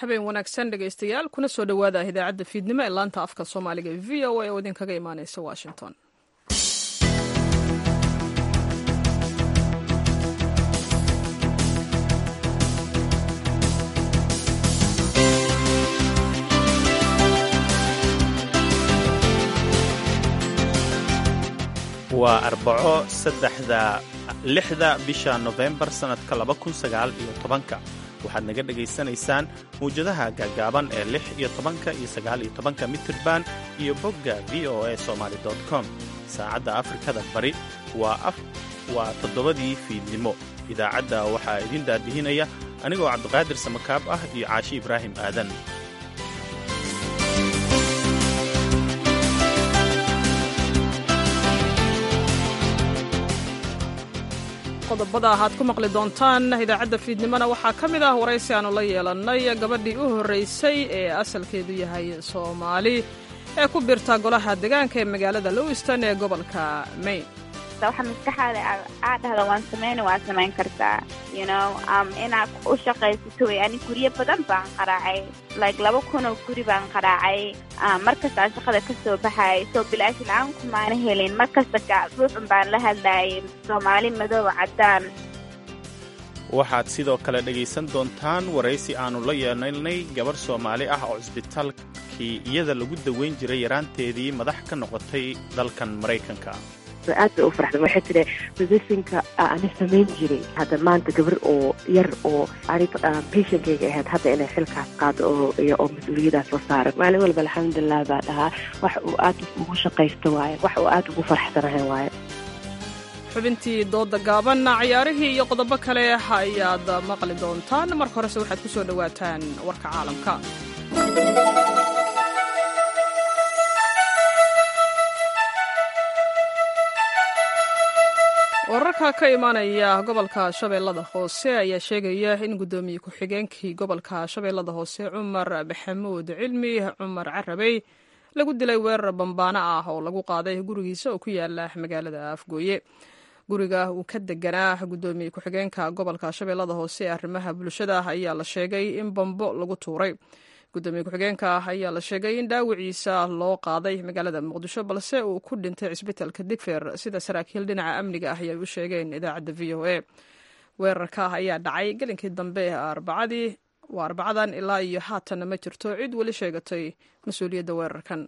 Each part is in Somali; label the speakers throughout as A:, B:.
A: habeen wanaagsan dhegaystayaal kuna soo dhowaada idaacadda fiidnimo ee laanta afka soomaaliga ee v o a oo idinkaga imaaneysa washington
B: waa arbaco saddexda lixda bisha nofembar sannadka laba kun sagaal iyo tobanka waxaad naga dhegaysanaysaan mawjadaha gaagaaban ee lix iyo tobanka iyo sagaal iyo tobanka mitirban iyo bogga v o a somaali com saacadda afrikada bari waa toddobadii fiidnimo idaacadda waxaa idin daadihinaya anigoo cabdiqaadir samakaab ah iyo caashi ibraahim aadan
A: qodobada aad ku maqli doontaan idaacadda fiidnimona waxaa ka mid ah waraysi aanu la yeelannay gabadhii u horraysay ee asalkeedu yahay soomaali ee ku birta golaha deegaanka ee magaalada lowiston ee gobolka maine
C: waxa maskaxaada aad dhahda waan samayna waa samayn kartaa you know um, inaad u shaqaysato wey ani guryo badan baan qaraacay like laba kun oo guri baan qaraacay um, markastaan shaqada ka soo baxayay soo bilaashi la-aan kumaana helin markasta ruuxun baan la hadlayay soomaali madow caddaan
B: waxaad sidoo kale dhegaysan doontaan waraysi aannu la yeelnay gabarh soomaali ah oo cisbitaalkii iyada lagu daweyn jiray yaraanteedii madax ka noqotay dalkan maraykanka
D: aad bay u farxda waxay tidhi positionka ani samayn jiray hadda maanta gabar oo yar oo ani patientkayga ahayd hadda inay xilkaas qaado oo oo mas-uuliyadaas la saaran maalin walba alxamdulilah baa dhahaa wax uu aad ugu shaqaysto waaye wax uu aad ugu farxsanahay waaye
A: xubintii dooda gaaban ciyaarihii iyo qodobo kale ayaad maqli doontaan marka horese waxaad ku soo dhowaataan warka caalamka wararka ka imaanaya gobolka shabeellada hoose ayaa sheegaya in guddoomiye ku-xigeenkii gobolka shabeellada hoose cumar maxamuud cilmi cumar carabey lagu dilay weerar bambaano ah oo lagu qaaday gurigiisa oo ku yaala magaalada afgooye guriga uu ka deganaa guddoomiye ku-xigeenka gobolka shabeellada hoose ee arrimaha bulshada ayaa la sheegay in bambo lagu tuuray guddoomiye ku-xigeenka ayaa la sheegay in dhaawiciisa loo qaaday magaalada muqdisho balse uu ku dhintay cisbitaalka digfer sida saraakiil dhinaca amniga ah ayay u sheegeen idaacadda v o a weerarka ayaa dhacay gelinkii dambe arbacadii waa arbacadan ilaa iyo haatanna ma jirto cid weli sheegatay mas-uuliyadda weerarkan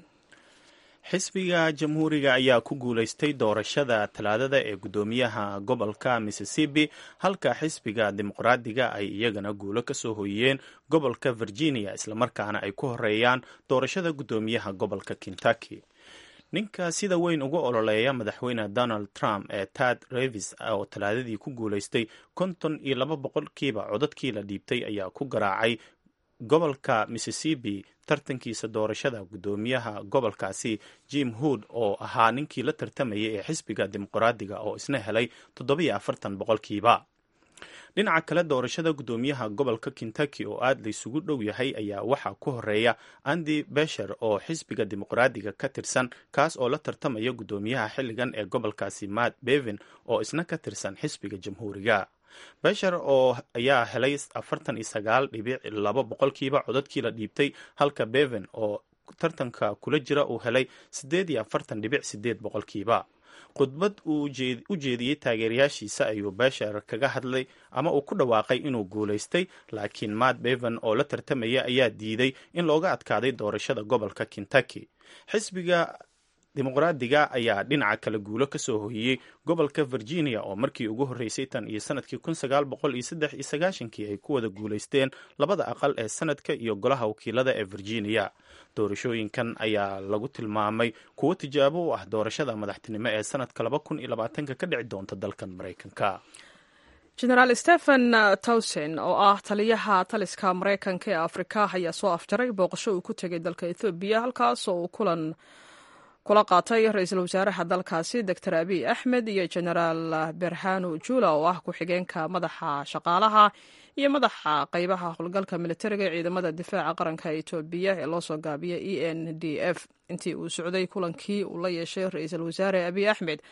B: xisbiga jamhuuriga ayaa ku guulaystay doorashada talaadada ee guddoomiyaha gobolka mississippi halka xisbiga dimuqraadiga ay iyagana guulo ka soo hoyiyeen gobolka virginia islamarkaana ay ku horeeyaan doorashada guddoomiyaha gobolka kentucky ninka sida weyn uga ololeeya madaxweyne donald trump ee tad revis oo talaadadii ku guulaystay konton iyo laba boqolkiiba codadkii la dhiibtay ayaa ku garaacay gobolka mississippi tartankiisa doorashada guddoomiyaha gobolkaasi jim hood oo ahaa ninkii la tartamayay ee xisbiga dimuqraadiga oo isna helay toddobiyo afartan boqolkiiba dhinaca kale doorashada guddoomiyaha gobolka kentucky oo aad laysugu dhow yahay ayaa waxaa ku horeeya andy besher oo xisbiga dimuqraadiga ka tirsan kaas oo la tartamaya guddoomiyaha xilligan ee gobolkaasi matt bevin oo isna ka tirsan xisbiga jamhuuriga beshar oo ayaa helay afartan iyo sagaal dhibic laba boqolkiiba codadkii la dhiibtay halka beven oo tartanka kula jira uu helay siddeed iyo afartan dhibic sideed boqolkiiba khudbad uu u jeediyey taageerayaashiisa ayuu beshar kaga hadlay ama uu ku dhawaaqay inuu guulaystay laakiin matt beven oo la tartamaya ayaa diiday in looga adkaaday doorashada gobolka kentucky xisbiga dimuqraadiga ayaa dhinaca kale guulo ka soo hoyiyey gobolka virginia oo markii ugu horreysay tan iyo sanadkii kun sagaal boqol iyo saddex iyo sagaashankii ay ku wada guulaysteen labada aqal ee sanadka iyo golaha wakiilada ee virginia doorashooyinkan ayaa lagu tilmaamay kuwo tijaabo u ah doorashada madaxtinimo ee sanadka laba kun iyo labaatanka ka dhici doonta dalkan maraykanka
A: genaraal stephen towson oo ah taliyaha taliska maraykanka ee afrika ayaa soo afjaray booqasho uu ku tegay dalka ethoobiya halkaas oo uu kulan kula qaatay ra-iisul wasaaraha dalkaasi doctor abiy axmed iyo genaraal berhanu jula oo ah ku-xigeenka madaxa shaqaalaha iyo madaxa qeybaha howlgalka militariga ee ciidamada difaaca qaranka etoobiya ee loo soo gaabiya e n d f intii uu socday kulankii uu la yeeshay ra-iisul wasaare abiy axmed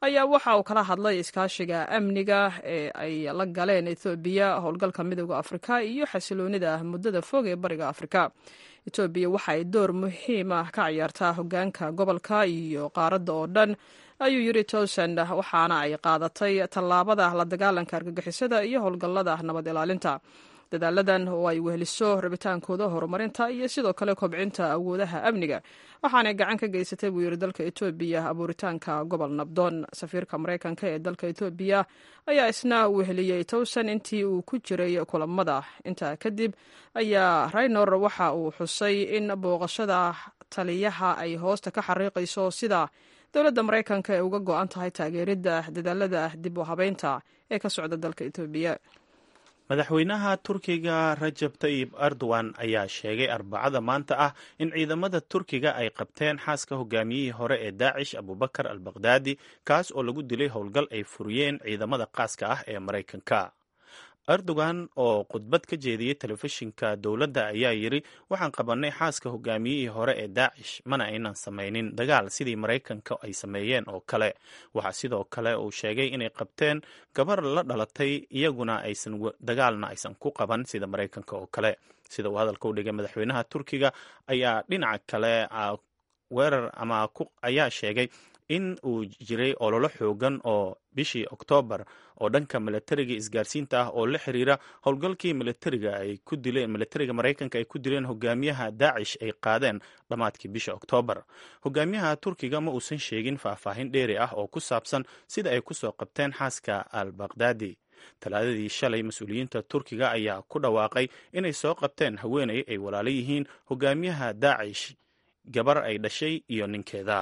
A: ayaa waxa uu kala hadlay iskaashiga amniga ee ay la galeen ethoobiya howlgalka midooda afrika iyo xasiloonida muddada fog ee bariga afrika etoobiya waxa ay door muhiim ah ka ciyaartaa hogaanka gobolka iyo qaaradda oo dhan ayuu yiri towsand waxaana ay qaadatay tallaabada la dagaalanka argagixisada iyo howlgallada nabad ilaalinta dadaaladan oo ay weheliso rabitaankooda horumarinta iyo sidoo kale kobcinta awoodaha amniga waxaanay gacan ka geysatay buu yiri dalka etoobiya abuuritaanka gobol nabdoon safiirka maraykanka ee dalka etoobiya ayaa isna weheliyey towsan intii uu ku jiray kulamada intaa kadib ayaa raynor waxa uu xusay in booqashada taliyaha ay hoosta ka xariiqayso sida dowladda maraykanka ay uga go-an tahay taageeridda dadaalada dib u habeynta ee ka socda dalka etoobiya
B: madaxweynaha turkiga rajab tayib erdogan ayaa sheegay arbacada maanta ah in ciidamada turkiga ay qabteen xaaska hogaamiyihii hore ee daacish abubakar al bakhdadi kaas oo lagu dilay howlgal ay furiyeen ciidamada qaaska ah ee maraykanka erdogan oo khudbad ka jeediyey telefishinka dowladda ayaa yidri waxaan qabannay xaaska hogaamiyihii hore ee daacish mana aynan samaynin dagaal sidii maraykanka ay sameeyeen oo kale waxaa sidoo kale uu sheegay inay qabteen gabar la dhalatay iyaguna aysan dagaalna aysan ku qaban sida maraykanka oo kale sida uu hadalka u dhigay madaxweynaha turkiga ayaa dhinaca kale weerar ama ayaa sheegay in uu jiray ololo xoogan oo bishii oktoobar oo dhanka milatariga isgaarsiinta ah oo la xiriira howlgalkii milatariga ay ku dileen milatariga maraykanka ay ku dileen hogaamiyaha daacish ay qaadeen dhammaadkii bisha oktoobar hogaamiyaha turkiga ma uusan sheegin faahfaahin dheeri ah oo ku saabsan sida ay kusoo qabteen xaaska al bakhdadi talaadadii shalay mas-uuliyiinta turkiga ayaa ku dhawaaqay inay soo qabteen haweeney ay walaalo yihiin hogaamiyaha daacish gabar ay dhashay iyo ninkeeda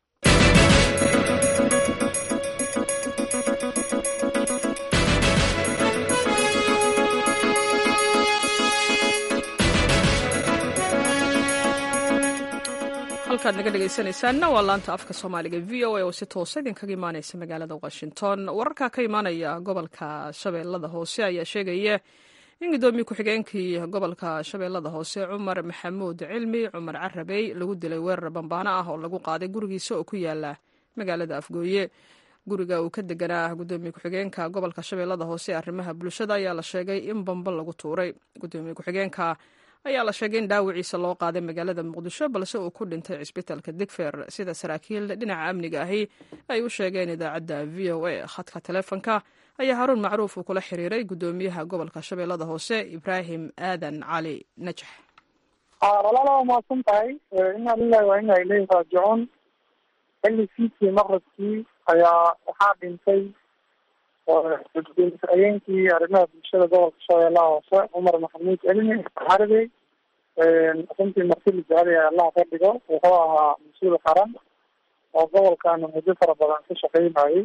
A: halkaad naga dhegaysanaysaanna waa laanta afka soomaaliga v o a oo si toosa idinkaga imaaneysa magaalada washington wararka ka imaanaya gobolka shabeellada hoose ayaa sheegaya in guddoomiye ku-xigeenkii gobolka shabeellada hoose cumar maxamuud cilmi cumar carabey lagu dilay weerar bambaano ah oo lagu qaaday gurigiisa oo ku yaala magaalada afgooye guriga uu ka deganaa guddoomiye ku-xigeenka gobolka shabeellada hoose ee arrimaha bulshada ayaa la sheegay in bamba lagu tuuray guddoomiye ku-xigeenka ayaa la sheegay in dhaawiciisa loo qaaday magaalada muqdisho balse uu ku dhintay cisbitaalka digfer sida saraakiil dhinaca amniga ahi ay u sheegeen idaacadda v o a khadka taleefonka ayaa haruun macruuf uu kula xiriiray guddoomiyaha gobolka shabeellada hoose ibraahim aadan cali najax
E: walaala waa mahadsan tahay inaa lilahi waa ina ilayhi raajicuun xilli fiidkii maqribkii ayaa waxaa dhintay gudoomiye ku-xigeenkii arrimaha bulshada gobolka shabeellaha hoose cumar maxamuud celimi xarbey runtii marti la jecel allah ka dhigo wuxuu ahaa mas-uul qaran oo gobolkana muddo fara badan ka shaqeynayay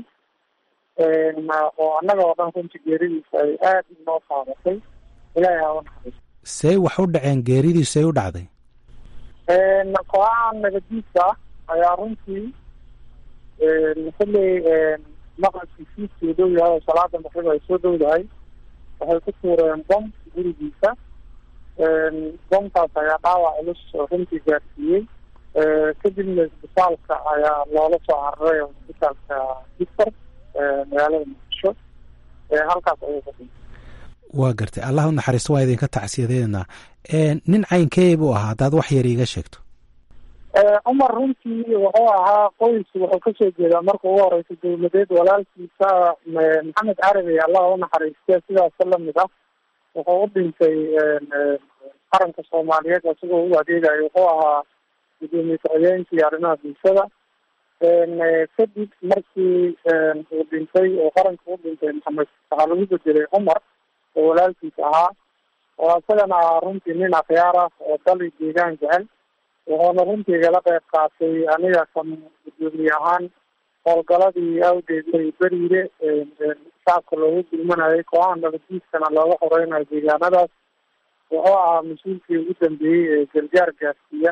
E: oo annaga oo dhan runtii geeridiisa ay aada inoo qaadatay ilaahay ha unaxariis
F: see wax u dhaceen geeridiisu ay u dhacday
E: kooxahan nabadiidka ah ayaa runtii xilli maqribkii fiidkii dhow yahay oo salaada maqrib ay soo dhowdahay waxay ku tuureen bom gurigiisa bomkaas ayaa dhaawac culus runtii gaarsiiyey kadibna isbitaalka ayaa loola soo cararay isbitaalka dictor magaalada muqdisho halkaas ayuu ka dhintay
F: waa gartay allah u naxariisto waa idinka tacsiyadeynaa nin caynkee buu ahaa haddaad wax yar iiga sheegto
E: cumar runtii wuxuu ahaa qoys wuxuu kasoo jeedaa marka ugu horeysa dowladeed walaalkiisa maxamed carabi allah u naxariiste sidaas lamid ah wuxuu u dhintay qaranka soomaaliyeed isagoo u adeegayo wuxuu ahaa gudoomiye ku-xigeenkii arrimaha bulshada kadib markii uu dhintay oo qaranka u dhintay maxamed waxaa lagu bedelay cumar oo walaalkiis ahaa oo isagana ahaa runtii nin akhyaar ah oo dali deegaan jecel wuxuuna runtii igala qeyb qaatay aniga kan gudoomiye ahaan howlgaladii awgeed ay beriire shacabka loogu gulmanayay kooxaha nabadiiskana looga xoreynayo deegaanadaas wuxuu ahaa mas-uulkii ugu dambeeyey ee gargaar gaarsiiya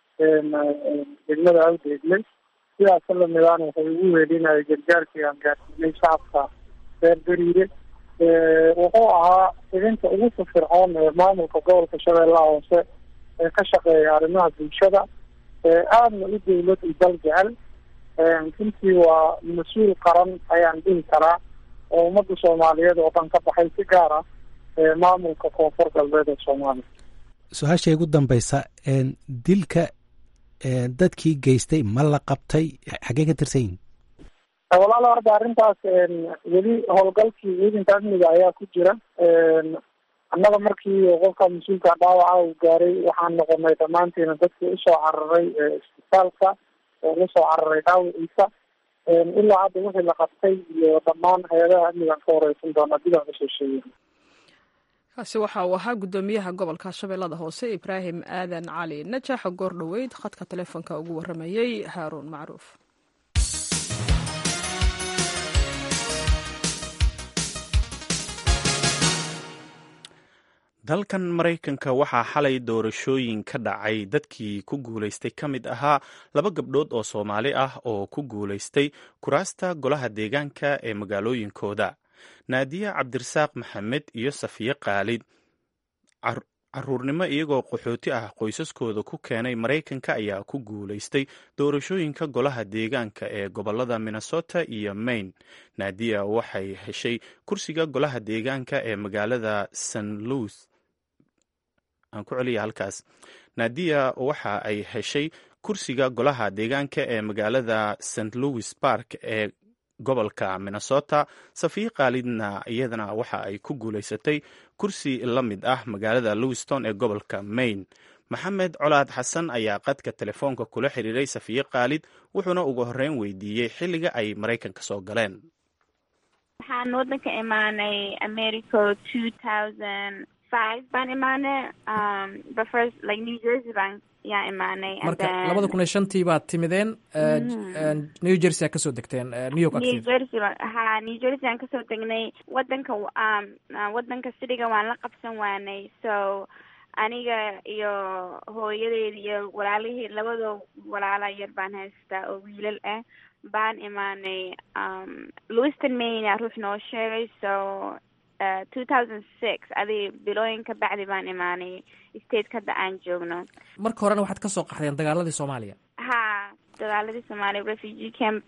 E: degmada awdeegle sidaas lamidaan wuxuu igu weelinayay gargaarkii aan gaarsiinay shacabka reer beriire wuxuu ahaa idinta ugu firfircoon ee maamulka gobolka shabeellaha hoose ee ka shaqeeya arrimaha bulshada aadna u dawlad i dal jecel runtii waa mas-uul qaran ayaan dhihi karaa oo ummadda soomaaliyeed oo dhan ka baxay si gaar ah maamulka koonfur galbeed ee soomaaliya
F: su-aasha igu dambeysa dilka dadkii geystay ma la qabtay xaggee ka tirsan yihin
E: walaalo horta arrintaas weli howlgalkii ciidanka amniga ayaa ku jira annaga markii qofka mas-uulka dhaawaca uu gaaray waxaan noqonay dhammaantiina dadkii usoo cararay isbitaalka oo usoo cararay dhaawaciisa ilaa hadda wixii la qabtay iyo dhammaan hay-adaha amnigaan ka wareysan doona dib aan usoo sheegay
A: kaasi waxa uu ahaa guddoomiyaha gobolka shabeellada hoose ibraahim aadan cali najaxa goor dhoweyd khadka telefoonka ugu waramayey haaruun macruuf
B: dalkan maraykanka waxaa xalay doorashooyin ka dhacay dadkii ku guulaystay ka mid ahaa laba gabdhood oo soomaali ah oo ku guulaystay kuraasta golaha deegaanka ee magaalooyinkooda naadiya cabdirasaaq maxamed iyo safiye khaalid caruurnimo iyagoo qaxooti ah qoysaskooda ku keenay maraykanka ayaa ku guulaystay doorashooyinka golaha deegaanka ee gobolada minnesota iyo maine naadiya waxay heshay kursiga golaha deegaanka ee magaalada st louis aan ku celiya halkaas naadiya waxa ay heshay kursiga golaha deegaanka ee magaalada st louis park ee gobolka minnesota safiye khaalidna iyadana waxa ay ku guulaysatay kursi la mid ah magaalada lewiston ee gobolka maine maxamed colaad xasan ayaa qadka telefoonka kula xiriiray safiye khaalid wuxuuna ugu horreyn weydiiyey xilliga ay maraykanka soo galeen
C: waxaan wadanka imaanay america two thousand five baan imaanay but first like new jersey baan yaa imaanay
G: marka labada kun iyo shantii baad timideen new jersey aa kasoo degteen new york
C: new jersey ha new jersey aan kasoo degnay wadanka wadanka sidiga waan la qabsan waanay so aniga iyo hooyadeed iyo walaalihii labadoo walaala yar baan haystaa oo wiilal ah baan imaanay lewiston maine ruux noo sheegay so two thousand six adi bilooyin ka bacdi baan imaanay stateka hadda aan joogno
G: marka horena waxaad kasoo qaxdeen dagaaladii soomaaliya
C: ha dagaaladii soomaaliya refugee camp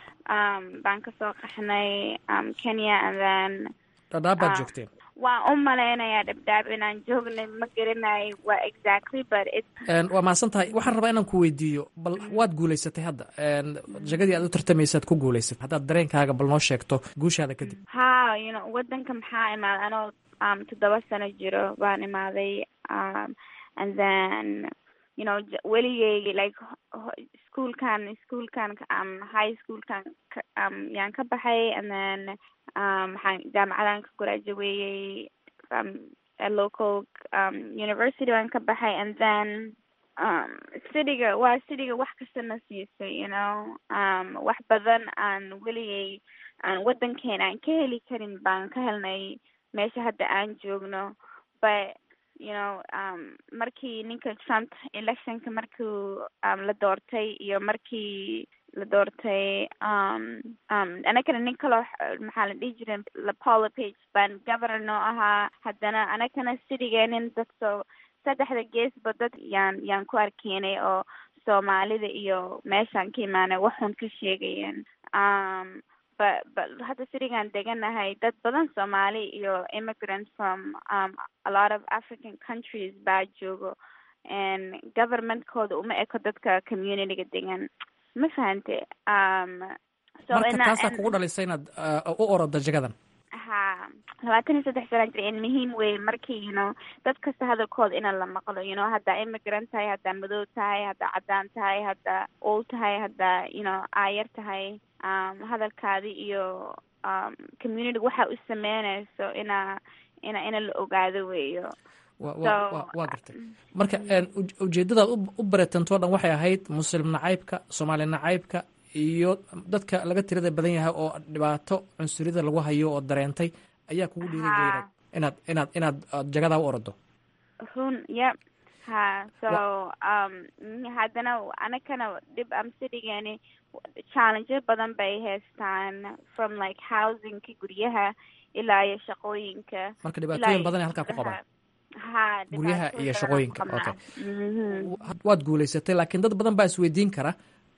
C: um, baan kasoo qaxnay um, kenya and then
G: dhadhaab baad joogteen
C: waan u malaynayaa dhabdhaab inaan joognay ma garanayo waa exactly but it
G: waa mahadsan tahay waxaan rabaa inaan ku weydiiyo bal waad guulaysatay hadda jagadii aad u tartamaysaad ku guulaysatay haddaad dareenkaaga bal noo sheegto guushaada kadib
C: ha you know wadanka maxaa imaaday anoo um, toddoba sano jiro baan imaaday um, and then you know weligeygi like schoolkan schoolkan um, high schoolkan um, yaan ka baxay and then um, waxaan jaamacadan ka gradueyey um, a local um, university baan ka baxay and then um, cityga waa cityga wax kastana siisay you know um, wax badan aan weligay aan wadankeena aan ka heli karin baan ka helnay meesha hadda aan joogno but you know um, markii ninka trump electionka markuu um, la doortay iyo markii la doortay um, um, anagana nin kaloo maxaa la dhihi jiray lapolo page baan governor noo ahaa haddana anagana citigeenin dadso saddexda geesba dad yaan yaan ku arkeynay oo soomaalida iyo meeshaan ka imaanay waxun ka sheegayeen um, but but hadda sirigaan deganahay dad badan soomaali iyo immigrants from um, a lot of african countries baa joogo and governmentkooda uma eko dadka communityga degan ma fahante um, so
G: marka
C: ina-
G: taasaa
C: in-
G: kugu dhalisay inaad uh, u orodo jagadan
C: ha labaatan iyo saddex sana jira in muhiim wey markii you know dad kasta hadalkooda ina la maqlo you know haddaa immigrant tahay haddaa madow tahay haddaa caddaan tahay haddaa old tahay haddaa you know aayar tahay um, hadalkaadi iyo um, community waxa u sameynayso ina ina ina la ogaado weeyo
G: wa-
C: So,
G: wa- wa- waa gartay marka een, uj- ujeeddadaad u- u baretantoo dhan waxay ahayd muslim nacaybka soomaali nacaybka iyo dadka laga tirada badan yahay oo dhibaato cunsuriyada lagu hayo oo dareentay ayaa kugu dhiirigeliyay
C: Ha.
G: inaad inaad inaad aad jagadaa u orodo
C: run yep ha so um mm, haddana anakana dhib am citygeeni challenges badan bay haystaan from like housingka guryaha ilaa iyo shaqooyinka
G: marka
C: ilaa
G: dhibaatooyin
C: iyo-
G: badan ay halkaa ku qabaan
C: ha
G: Guryaha
C: dhibaatooyin
G: iyo
C: badan
G: shaqooyinka,
C: ku qabnaa.
G: okay.
C: Mhm.
G: Wa- waad guulaysatay laakiin dad badan baa isweydiin kara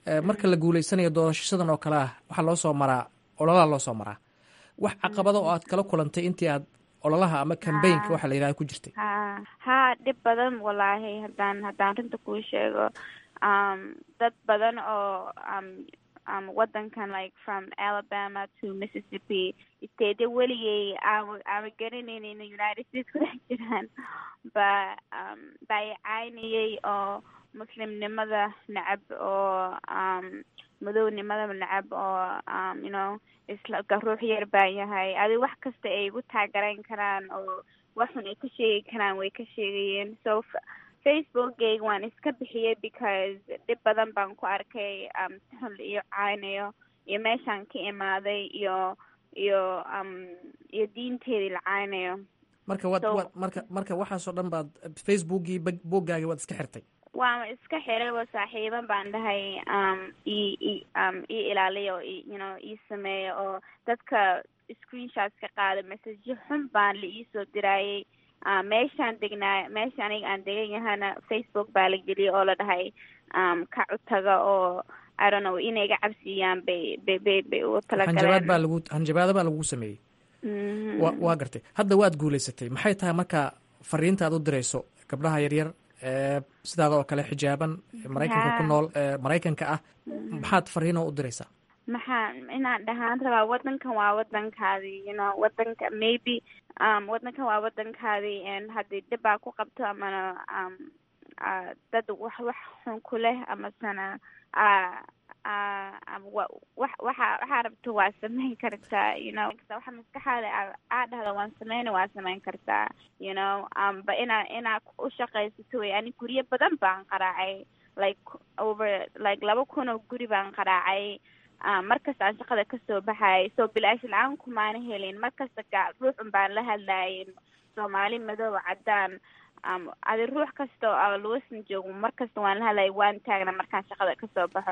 G: marka la guuleysanayo doorashadan oo kale ah waxaa loo soo maraa ololaha loo soo maraa wax caqabada oo aad kala kulantay intii aad ololaha ama cambaynka waxa la yidhahda ku jirtay
C: ha ha dhib badan walaahi haddaan haddaan runta kuu sheego um, dad badan oo um, um, wadankan like from alabama to mississippi stateya weligay aan aama garanaynin in united states ku dhex jiraan ba um, ba i caynayay oo muslimnimada necab oo um, madownimada necab oo um, you know isla ruux yar baan yahay adi wax kasta ay igu taagarayn karaan oo waxun ay ka sheegi karaan way ka sheegayeen so facebookgayga waan iska bixiyay because dhib badan baan ku arkay um, sixun la iyo caynayo iyo meeshaan ka imaaday iyo iyo um, iyo diinteedii la caynayo
G: marka waad
C: So-
G: waad marka marka waxaasoo dhan baad facebookii bag- booggaagii waad iska xirtay
C: waan iska xiray oo saaxiiban baan dhahay um i i um ii ilaaliya oo i you know ii sameeya oo dadka screenshots ka qaada messageyo xun baan la iisoo diraayay uh, meeshaan degnaa meesha aniga aan degan yahana facebook baa la geliyay oo la dhahay um ka cutaga oo i don't know inay iga cabsiiyaan bay bay bay bay ugu
G: hanjabaad baa
C: talagaleen
G: lagu hanjabaado baa lagu sameeyey
C: Mhm.
G: wa waa gartay hadda waad guulaysatay maxay tahay marka fariinta aad u dirayso gabdhaha yaryar ee sidaada oo kale xijaaban ee maraykanka ku
C: Ha.
G: nool ee maraykanka ah maxaad fariinoo u diraysaa
C: maxaa inaan dhahaan rabaa wadankan waa wadankaadii you know wadanka maybe um wadankan waa wadankaadii n haddii dhibaa ku qabto amana um uh, dad wax wax xun ku leh amasana uh, uh, um, wa- wax waxa waxaa rabto waa samayn kartaa you know waxa maskaxaada aa- aa dhahda waan sameyna waa samayn kartaa you know um ba inaa inaa u shaqaysato wey ani guryo badan baan qaraacay like over like laba kun oo guri baan qaraacay um, markasta aan shaqada kasoo baxayay so bilaash la-aan kumaana helin markasta gaa ruuxun baan la hadlayay soomaali madooba caddaan um, adi ruux kasta oo aan lewiston joogo markasta waan la hadlayay waan taagna markaan shaqada kasoo baxo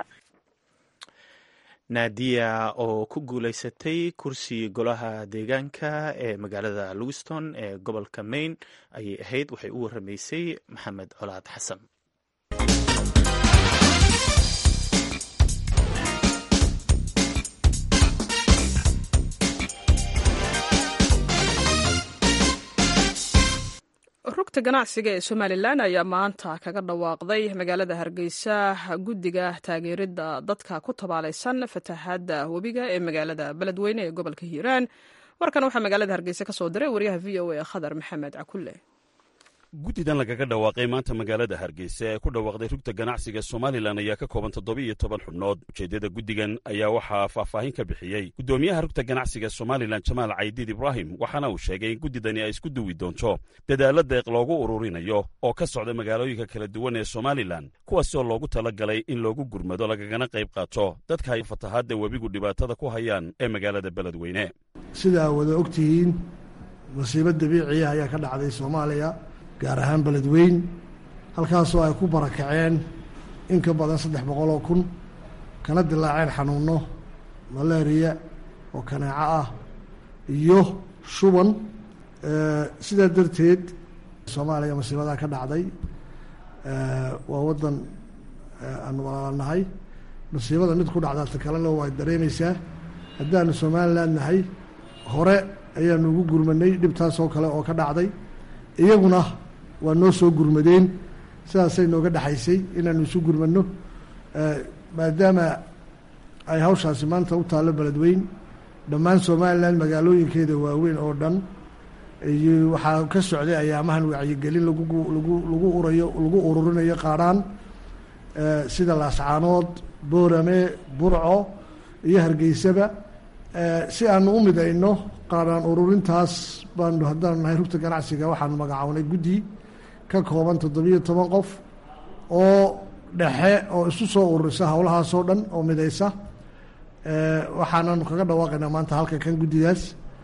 B: naadiya oo ku guulaysatay kursi golaha deegaanka ee magaalada lewiston ee gobolka maine ayay ahayd waxay u waramaysay maxamed colaad xasan
A: rugta ganacsiga ee somalilan ayaa maanta kaga dhawaaqday magaalada hargeysa guddiga taageerida dadka ku tabaalaysan fatahaadda webiga ee magaalada beledweyne ee gobolka hiiraan warkan waxaa magaalada hargeysa ka soo diray wariyaha v o a khadar maxamed cakulle
H: guddidan lagaga dhawaaqay maanta magaalada hargeysa ee ku dhawaaqday rugta ganacsiga somalilan ayaa ka kooban toddoba-iyo toban xubnood ujeeddada guddigan ayaa waxaa faahfaahin ka bixiyey guddoomiyaha rugta ganacsiga somalilan jamaal caydiid ibraahim waxaana uu sheegay in guddidani ay isku duwi doonto dadaalla deeq loogu ururinayo oo ka socda magaalooyinka kala duwan ee somalilan kuwaasoo loogu tala galay in loogu gurmado lagagana qayb qaato dadka ay fatahaadda webigu dhibaatada ku hayaan ee magaalada beledweyne
I: sidaa wada ogtihiin masiibo dabiiciya ayaa ka dhacday soomaaliya gaar ahaan beledweyn halkaasoo ay ku barakaceen in ka badan saddex boqol oo kun kana dilaaceen xanuunno malaariya oo kanaaco ah iyo shuban Eh, sidaa darteed soomaaliya masiibadaa ka dhacday Eh, waa waddan eh, aan walaalanahay masiibada mid ku dhacdaa ta kalena waa dareemaysaa haddaanu somalilan nahay hore ayaanu ugu gurmanay dhibtaasoo kale oo ka dhacday iyaguna waa noo soo gurmadeen sidaasay nooga dhexaysay inaanu isu gurmano Eh, maadaama ay hawshaasi maanta u taallo beledweyn dhammaan somalilan magaalooyinkeeda waaweyn oo dhan iyo waxaa ka socday ayaamahan wacyigelin lagu lagu lagu urayo lagu ururinayo qaadhaan eh, sida laascaanood boorame burco iyo hargeysaba Eh, si aanu u midayno qaadhaan ururintaas baanu haddaanu nahay rugta ganacsiga waxaanu magacawnay guddi ka kooban toddobiyo toban qof oo dhexe oo isu soo ururisa howlahaasoo dhan oo midaysa Eh, waxaananu kaga dhawaaqaynaa maanta halka kan guddidaas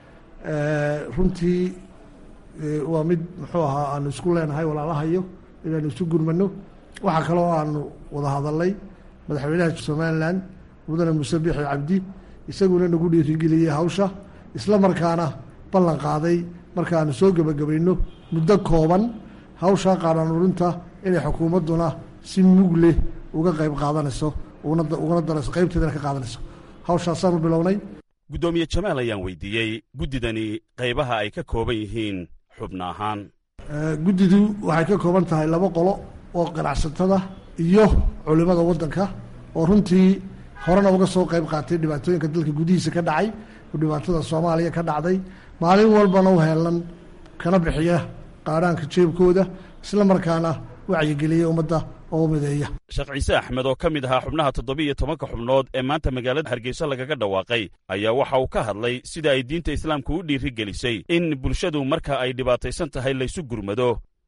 I: Eh, runtii eh, waa mid muxuu ahaa aanu isku leenahay walaalahayo inaanu isu gurmano waxaa kaloo aanu wada hadalnay madaxweynaha somalilan mudane muuse biixi cabdi isaguna nagu dhiirigeliyey hawsha isla markaana ballan qaaday markaanu soo gebagabayno muddo kooban hawsha qaadhaan urinta inay xukuumadduna si mug leh uga qayb qaadanayso uguna darayso qaybteedana ka qaadanayso hawshaasaanu bilownay
H: guddoomiye jamaal ayaan weydiiyey guddidani qaybaha ay ka kooban yihiin xubno ahaan
I: guddidu waxay ka kooban tahay laba qolo oo ganacsatada iyo culimmada waddanka oo runtii horena uga soo qayb qaatay dhibaatooyinka dalka gudihiisa ka dhacay oo dhibaatada soomaaliya ka dhacday maalin walbana u heelan kana bixiya qaadhaanka jeebkooda isla markaana wacyigeliya ummadda oo mideeya
H: sheekh ciise axmed oo ka mid ahaa xubnaha toddoba-iyo tobanka xubnood ee maanta magaalada hargeysa lagaga dhawaaqay ayaa waxa uu ka hadlay sida ay diinta islaamku u dhiiri gelisay in bulshadu marka ay dhibaataysan tahay laysu gurmado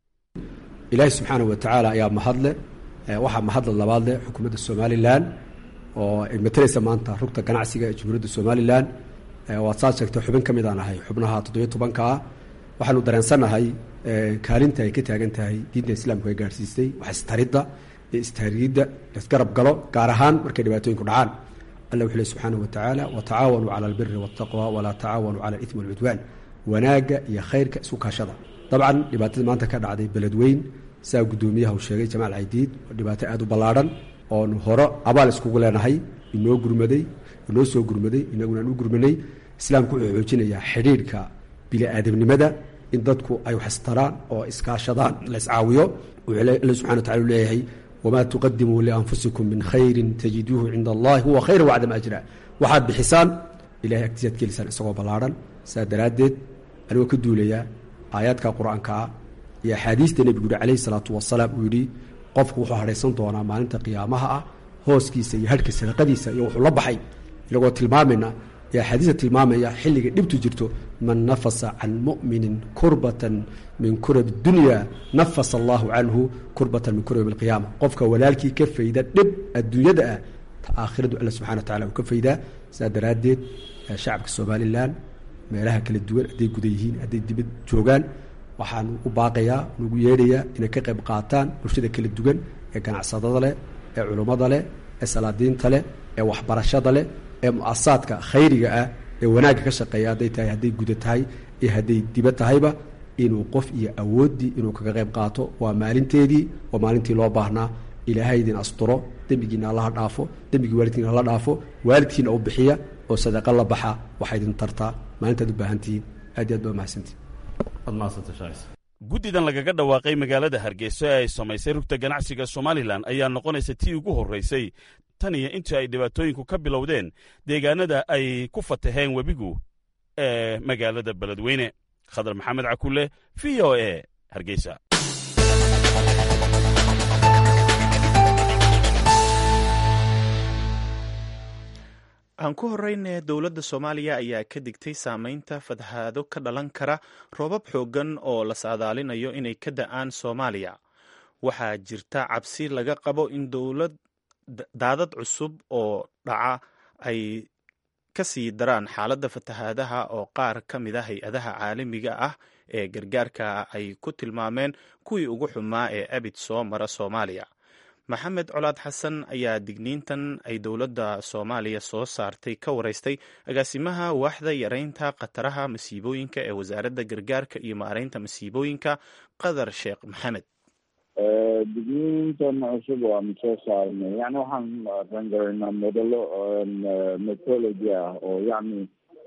J: ilaahi subxaana wa tacaala ayaa mahadle waxaa mahadla labaad leh xukuumadda somalilan oo ay matalaysa maanta rugta ganacsiga ee jamhuuriyadda somalilan waad saad sheegtay xubin ka mid aan ahay xubnaha toddobiyo tobanka ah waxaanu dareensannahay kaalinta ay ka taagan tahay diinta islaamku ay gaadhsiistay wax istaridda iyo istahriidda laisgarab galo gaar ahaan markay dhibaatooyinku dhacaan alla wuxuu leh subxaana wa tacaala watacaawanuu cala albiri waataqwa walaa tacaawanuu cala alitmi walcudwaan wanaagga iyo khayrka isku kaashada dabcan dhibaatada maanta ka dhacday beledweyn saa guddoomiyaha uu sheegay jamaal caydiid oo dhibaato aada u ballaadhan oonu hore abaal iskugu leenahay inoo gurmaday inoo soo gurmaday inaguna aan u gurmanay islaamku wuxuu xoojinayaa xidhiidhka bili-aadamnimada in dadku ay waxistaraan oo iskaashadaan la iscaawiyo wuxuu alla subxana wa tacala u leeyahay wamaa tuqadimuu lianfusikum min khayrin tajiduuhu cinda allahi huwa khayra wacdama ajra waxaad bixisaan ilahay agtiisaad kelisaan isagoo ballaadhan saa daraaddeed anigoo ka duulayaa aayaadka qur-aankaa iyo axaadiista nebigu yihi calayhi salaatu wasalaam uu yidhi qofku wuxuu hadhaysan doonaa maalinta qiyaamaha ah hooskiisa iyo hadhka sadaqadiisa iyo wuxuu la baxay inagoo tilmaamayna iyo axaadiista tilmaamaya xilliga dhibtu jirto man nafasa can mu'minin kurbatan min kurab dunya nafasa allahu canhu kurbatan min kurab alqiyaama qofka walaalkii ka fayda dhib adduunyada ah ta aakhiradu alla subxana wa tacala uu ka faydaa saa daraaddeed shacabka somalilan meelaha kala duwan hadday guda yihiin hadday dibad joogaan waxaan u baaqayaa nugu yeedhayaa inay ka qayb qaataan bulshada kala duwan ee ganacsadada leh ee culummada leh ee salaadiinta leh ee waxbarashada leh ee mu-asasaadka khayriga ah ee wanaagga ka shaqeeya hadday tahay hadday guda tahay iyo hadday diba tahayba inuu qof iyo awooddii inuu kaga qayb qaato waa maalinteedii waa maalintii loo baahnaa ilaahay idin asturo dembigiina allaha dhaafo dembigii waalidkiina hala dhaafo waalidkiina u bixiya oo sadaqa la baxa waxaa idin tartaa maalintaad u baahantihiin aad iyo aad baa mahadsantihin
H: guddidan lagaga dhawaaqay magaalada hargeysa ee ay samaysay rugta ganacsiga somalilan ayaa noqonaysa tii ugu horraysay tan iyo intii ay dhibaatooyinku ka bilowdeen deegaanada ay ku fataheen webigu ee magaalada beledweyne khadar maxamed cakulle v o e hargeysa
B: aan ku horeyne dowladda soomaaliya ayaa ka digtay saameynta fatahaado ka dhalan kara roobab xooggan oo la saadaalinayo inay ka da-aan soomaaliya waxaa jirta cabsi laga qabo in dowlad daadad cusub oo dhaca ay ka sii daraan xaaladda fatahaadaha oo qaar ka mid a hay-adaha caalamiga ah ee gargaarka ay ku tilmaameen kuwii ugu xumaa ee abid soo mara soomaaliya maxamed colaad xasan ayaa digniintan ay dowladda soomaaliya soo saartay ka wareystay agaasimaha waaxda yareynta khataraha masiibooyinka ee wasaaradda gargaarka iyo maareynta masiibooyinka qadar sheekh maxamed
K: digniintan cusub waanu soo saarnay yani waxaan rangaraynaa modelo metology ah oo yacni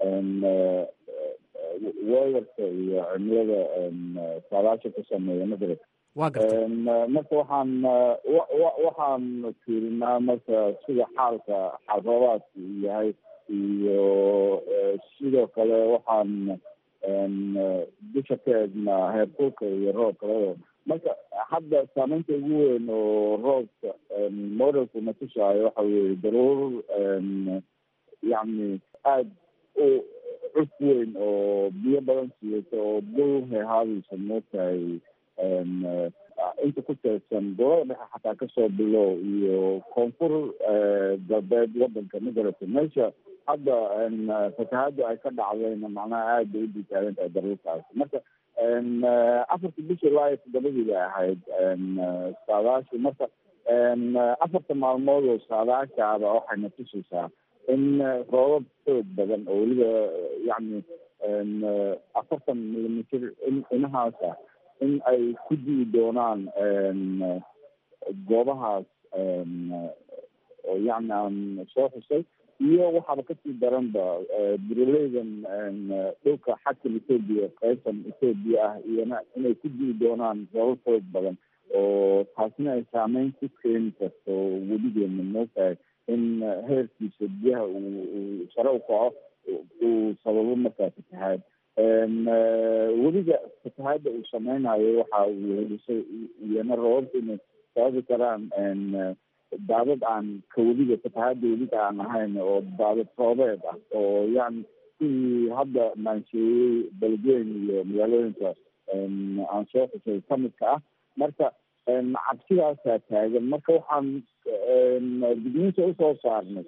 K: weerarka iyo cimilada saadaasha ku sameeya magarad
G: wa garta
K: marka waxaan waxaan fiirinaa marka sida xaalka xalroobaadku yahay iyo sidoo kale waxaan dusha ka eegnaa heerkulka iyo roobka labadaba marka hadda saameynta ugu weyn oo roobka modelku na tusaayo waxa weeye daruur yacni aada u cus weyn oo biyo badan siiyata oo dul hehaadaysa mootahay inta ku teedsan gobolada dhexe xataa kasoo bilow iyo koonfur galbeed wadanka magarata meesha hadda fatahaada ay ka dhacdayna macnaha aad bay u ditaagan tahay daruurtaas marka afarta bisha ilaa iyo toddobadii bay ahayd saadaashi marka afarta maalmood oo saadaashaaba waxayna tusaysaa in roobab xoog badan oo weliba yacni afartan millimitr in inahaasa in ay ku di'i doonaan goobahaas oo yacni aan soo xusay iyo waxaaba kasii daranba buraleydan dhulka xadkan etoobiya qaybtan etoobiya ah iyona inay ku dii doonaan roobab xoog badan oo taasina ay saameyn ku keeni karto weligeena mootahay in heerkiisa biyaha uu sare u kaco uu sababo markaa fatahaad weliga fatahaadda uu sameynayo waxa uu helisay iyana roobabka inay sababi karaan daadad aan ka weliga fatahaadda weliga aan ahayn oo daadad roobeed ah oo yani sidii hadda maansheeyey beledweyn iyo magaalooyinka aan soo xusay kamidka ah marka cabsidaasaa taagan marka waxaan digniinta usoo saarnay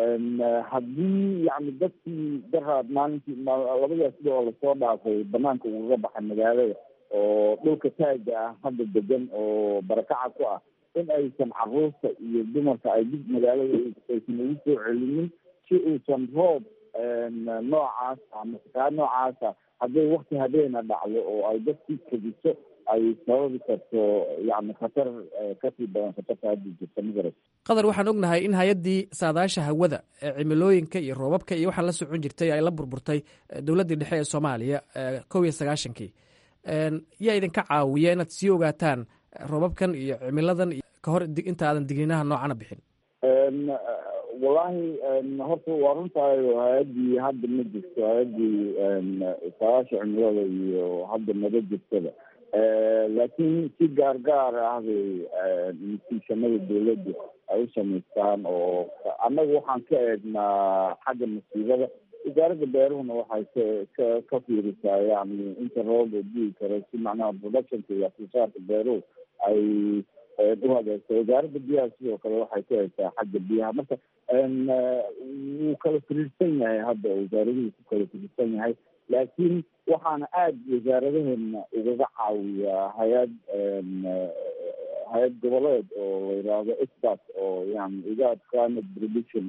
K: haddii yani dadkii daraad maalintii labadaas sida oo lasoo dhaafay banaanka ugaga baxay magaalada oo dhulka taaga ah hadda degan oo barakaca ku ah in aysan caruurta iyo dumarka ay dib magaalada aysan ugu soo celinin si uusan roob noocaas ama fakaa noocaasa hadday wakti habeena dhacdo oo ay dadkii kediso ay sababi karto yani khatar kasii badan khatarta hadda jirta magarat
G: qadar waxaan ognahay in hay-addii saadaasha hawada cimilooyinka iyo roobabka iyo waxaa la socon jirtay ay la burburtay dowladdii dhexe ee soomaaliya kow iyo sagaashankii yaa idinka caawiya inaad sii ogaataan roobabkan iyo cimiladan ka hor inta aadan digniinaha noocana bixin
K: wallahi horta waa runtaayo hay-addii hadda ma jirto hay-addii saadaasha cimilada iyo hadda maba jirtada laakiin si gaar gaar ah bay instituushanada dawladda ay u samaystaan oo annaga waxaan ka eegnaa xagga masiibada wasaaradda beeruhuna waxay ka ka ka fiirisaa yani inta roob oo dii karo si macnaha productionka iyo afsoosaarka beeruhu ay u hagaagto wasaaradda biyaha sidoo kale waxay ka eegtaa xagga biyaha marka wuu kala firiirsan yahay hadda wasaaraduhu ku kala firiirsan yahay laakiin waxaana aada wasaaradaheena ugaga caawiyaa hay-ad hay-ad goboleed oo la yidhaahdo expert oo yani igaad climate prediction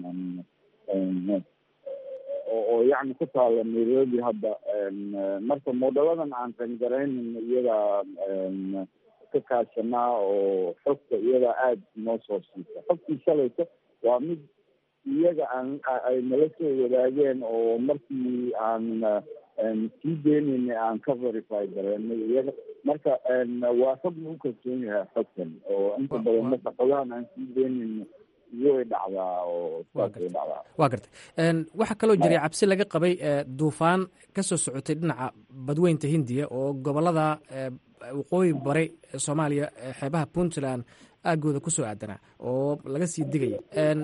K: oo yani ku taala nairobi hadda marka moodaladan aan qangaraynin iyadaa ka kaashanaa oo xogta iyadaa aada noo soo siisa xogtii shalaysa waa mid iyaga aan ay nala soo wadaageen oo markii aan sii deynayna aan ka verify gareenay iyaga marka waa xog lagu kalsoon yahay xogtan oo inta badan marka xogahan aan sii deynayna way dhacdaa oo saasay dhacdaa
G: waa gartay waxaa kaloo jiray cabsi laga qabay duufaan ka soo socotay dhinaca badweynta hindiya oo gobolada waqooyi bari ee soomaaliya xeebaha puntland aagooda kusoo aadanaa oo laga sii digaya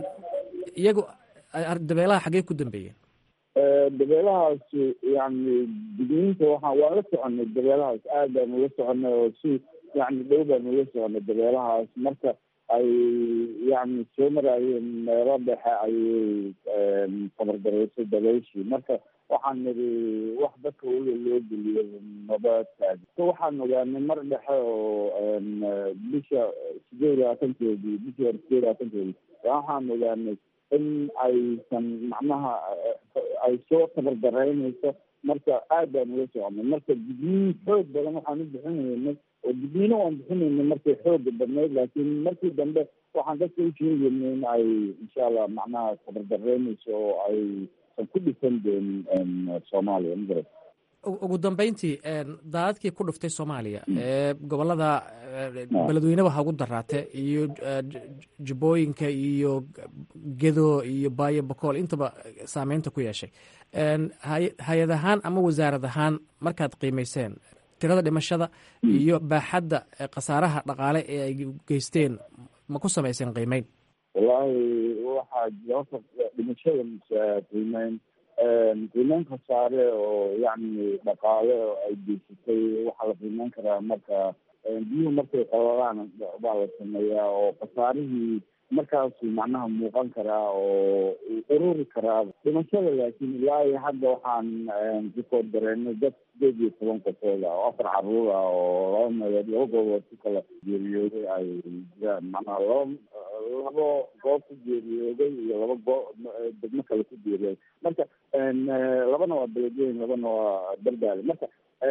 G: iyagu dabeelaha xaggee ku dambeeyeen
K: dabeelahaas yani digniinta waxaa waan la soconay dabeelahaas aad baanu la soconay oo si yani dhow baanu la soconay dabeelahaas marka ay yani soo maraayeen meelo dhexe ayay tabardareysay dabayshii marka waxaan niri wax dadka ula loo geliyo maba taag waxaan ogaanay mar dhexe oo bisha sideed iyo labaatankeedii bishii hore sideed iyo labaatankeedii waxaan ogaanay in aysan macnaha ay soo tabardaraynayso marka aad baan ula soconay marka digniin xoog badan waxaan u bixinaynay oo digniino waan bixinaynay markay xooga badnayd laakiin markii dambe waxaan dadka u sheegaynay in ay insha allah macnaha tabardaraynayso oo aysan ku dhisan doonin soomaaliya magarat
G: ugu dambeyntii daadadkii ku dhuftay soomaaliya ee gobolada beledweyneba ha ugu daraate iyo jubbooyinka iyo gedo iyo baayo bakool intaba saameynta ku yeeshay hay-ad ahaan ama wasaarad ahaan markaad qiimeyseen tirada dhimashada iyo baaxadda khasaaraha dhaqaale ee ay geysteen ma ku samayseen qiimeyn
K: wallaahi waxaa jira horta dhimashada qiimeyn qiimeyn khasaare oo yacni dhaqaale oo ay geysatay waxaa la qiimeyn karaa marka biyuhu markay qalalaan baa la sameeyaa oo khasaarihii markaasu macnaha muuqan karaa oo ururi karaa dhimashada laakiin ilaa iyo hadda waxaan rikood gareynay dad sideed iyo toban qofood ah oo afar caruur ah oo laba meelood laba goobood ku kala geeriyooday ay jiraan macnaha laba labo goob ku geeriyooday iyo laba goo degmo kale ku geeriyooday marka labana waa beledweyn labana waa dardaale marka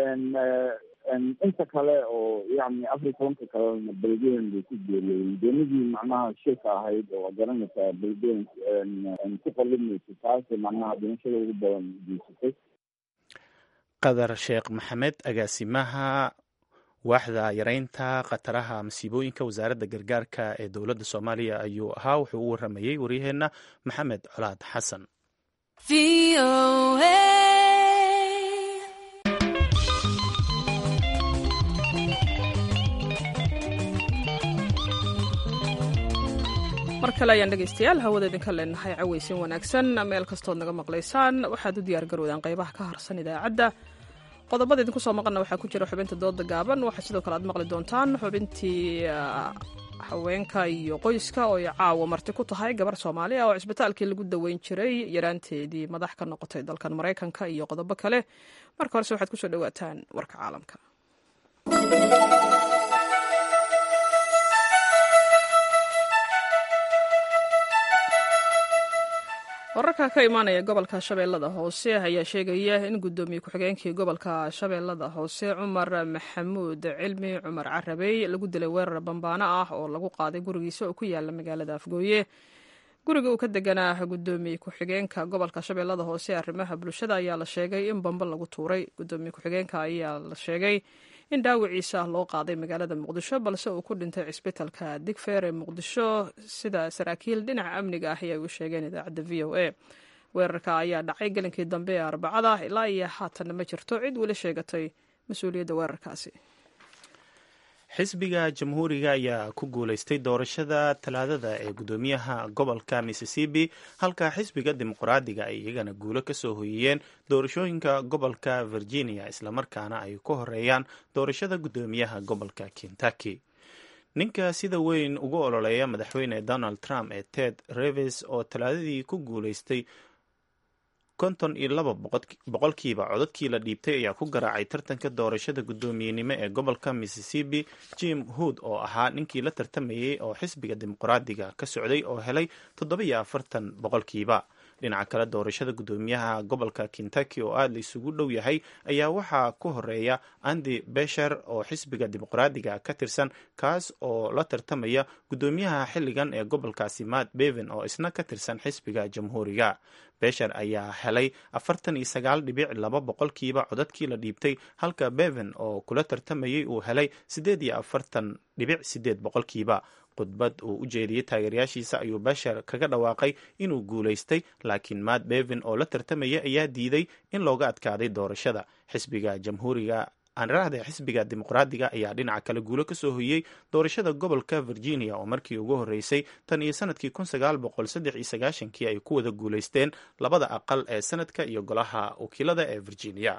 K: inta kale oo yani afar iyo tobanka kalena beledweyn bay ku geeriyooden doonidii macnaha shilka ahayd oo garanaysaa beledweyn ku qalimaysa taasi macnaha dhimashada ugu badan geysatay
B: qadar sheekh maxamed agaasimaha waaxda yareynta khataraha masiibooyinka wasaaradda gargaarka ee dowladda soomaaliya ayuu ahaa wuxuu u waramayey waryaheenna maxamed colaad xasan
A: mar kale ayaan dhegaystayaal hawada idinka leenahay cawaysin wanaagsan meel kastood naga maqlaysaan waxaad u diyaar garowdaan qaybaha ka harsan idaacadda qodobada idinku soo maqanna waxaa ku jira xubinta dooda gaaban waxaa sidoo kale aad maqli doontaan xubintii haweenka iyo qoyska oo ay caawa marti ku tahay gabar soomaali ah oo cisbitaalkii lagu daweyn jiray yaraanteedii madax ka noqotay dalkan maraykanka iyo qodobo kale marka horese waxaad kusoo dhawaataan warka caalamka wararka ka imaanaya gobolka shabeellada hoose ayaa sheegaya in guddoomiye ku-xigeenkii gobolka shabeellada hoose cumar maxamuud cilmi cumar carabey lagu dilay weerar bambaano ah oo lagu qaaday gurigiisa oo ku yaala magaalada afgooye guriga uu ka deganaa guddoomiye ku-xigeenka gobolka shabeellada hoose arrimaha bulshada ayaa la sheegay in bambo lagu tuuray guddoomiye ku-xigeenka ayaa la sheegay in dhaawiciisa loo qaaday magaalada muqdisho balse uu ku dhintay cisbitalka digfeer ee muqdisho sida saraakiil dhinaca amniga ah ay u sheegeen idaacadda v o a weerarka ayaa dhacay gelinkii dambe ee arbacada ilaa iyo haatanna ma jirto cid weli sheegatay mas-uuliyadda weerarkaasi
B: xisbiga jamhuuriga ayaa ku guuleystay doorashada talaadada ee guddoomiyaha gobolka mississippi halka xisbiga dimuqraadiga ay iyagana guulo ka soo hoyiyeen doorashooyinka gobolka virginia islamarkaana ay ku horeeyaan doorashada guddoomiyaha gobolka kentucky ninka sida weyn ugu ololeeya madaxweyne donald trump ee ted reves oo talaadadii ku guuleystay konton iyo laba boqolkiiba codadkii la dhiibtay ayaa ku garaacay tartanka doorashada guddoomiyenimo ee gobolka mississippi jim hood oo ahaa ninkii la tartamayey oo xisbiga dimuqraadiga ka socday oo helay toddobiyo afartan boqolkiiba dhinaca kale doorashada guddoomiyaha gobolka kentucky oo aada la isugu dhow yahay ayaa waxaa ku horeeya andy besher oo xisbiga dimuqraadiga ka tirsan kaas oo la tartamaya guddoomiyaha xilligan ee gobolkaasi matt beven oo isna ka tirsan xisbiga jamhuuriga besher ayaa helay afartan iyo sagaal dhibic laba boqolkiiba codadkii la dhiibtay halka beven oo kula tartamayay uu helay siddeed iyo afartan dhibic sideed boqolkiiba khudbad uu u jeediyey taageerayaashiisa ayuu besher kaga dhawaaqay inuu guulaystay laakiin matt beven oo la tartamaya ayaa diiday in looga adkaaday doorashada xisbiga jamhuuriga aanrahda xisbiga dimuqraadiga ayaa dhinaca kale guulo ka soo hoyey doorashada gobolka virginia oo markii ugu horreysay tan iyo sanadkii kun sagaal boqol saddex iyo sagaashankii ay ku wada guulaysteen labada aqal ee sanadka iyo golaha wakiilada ee virginia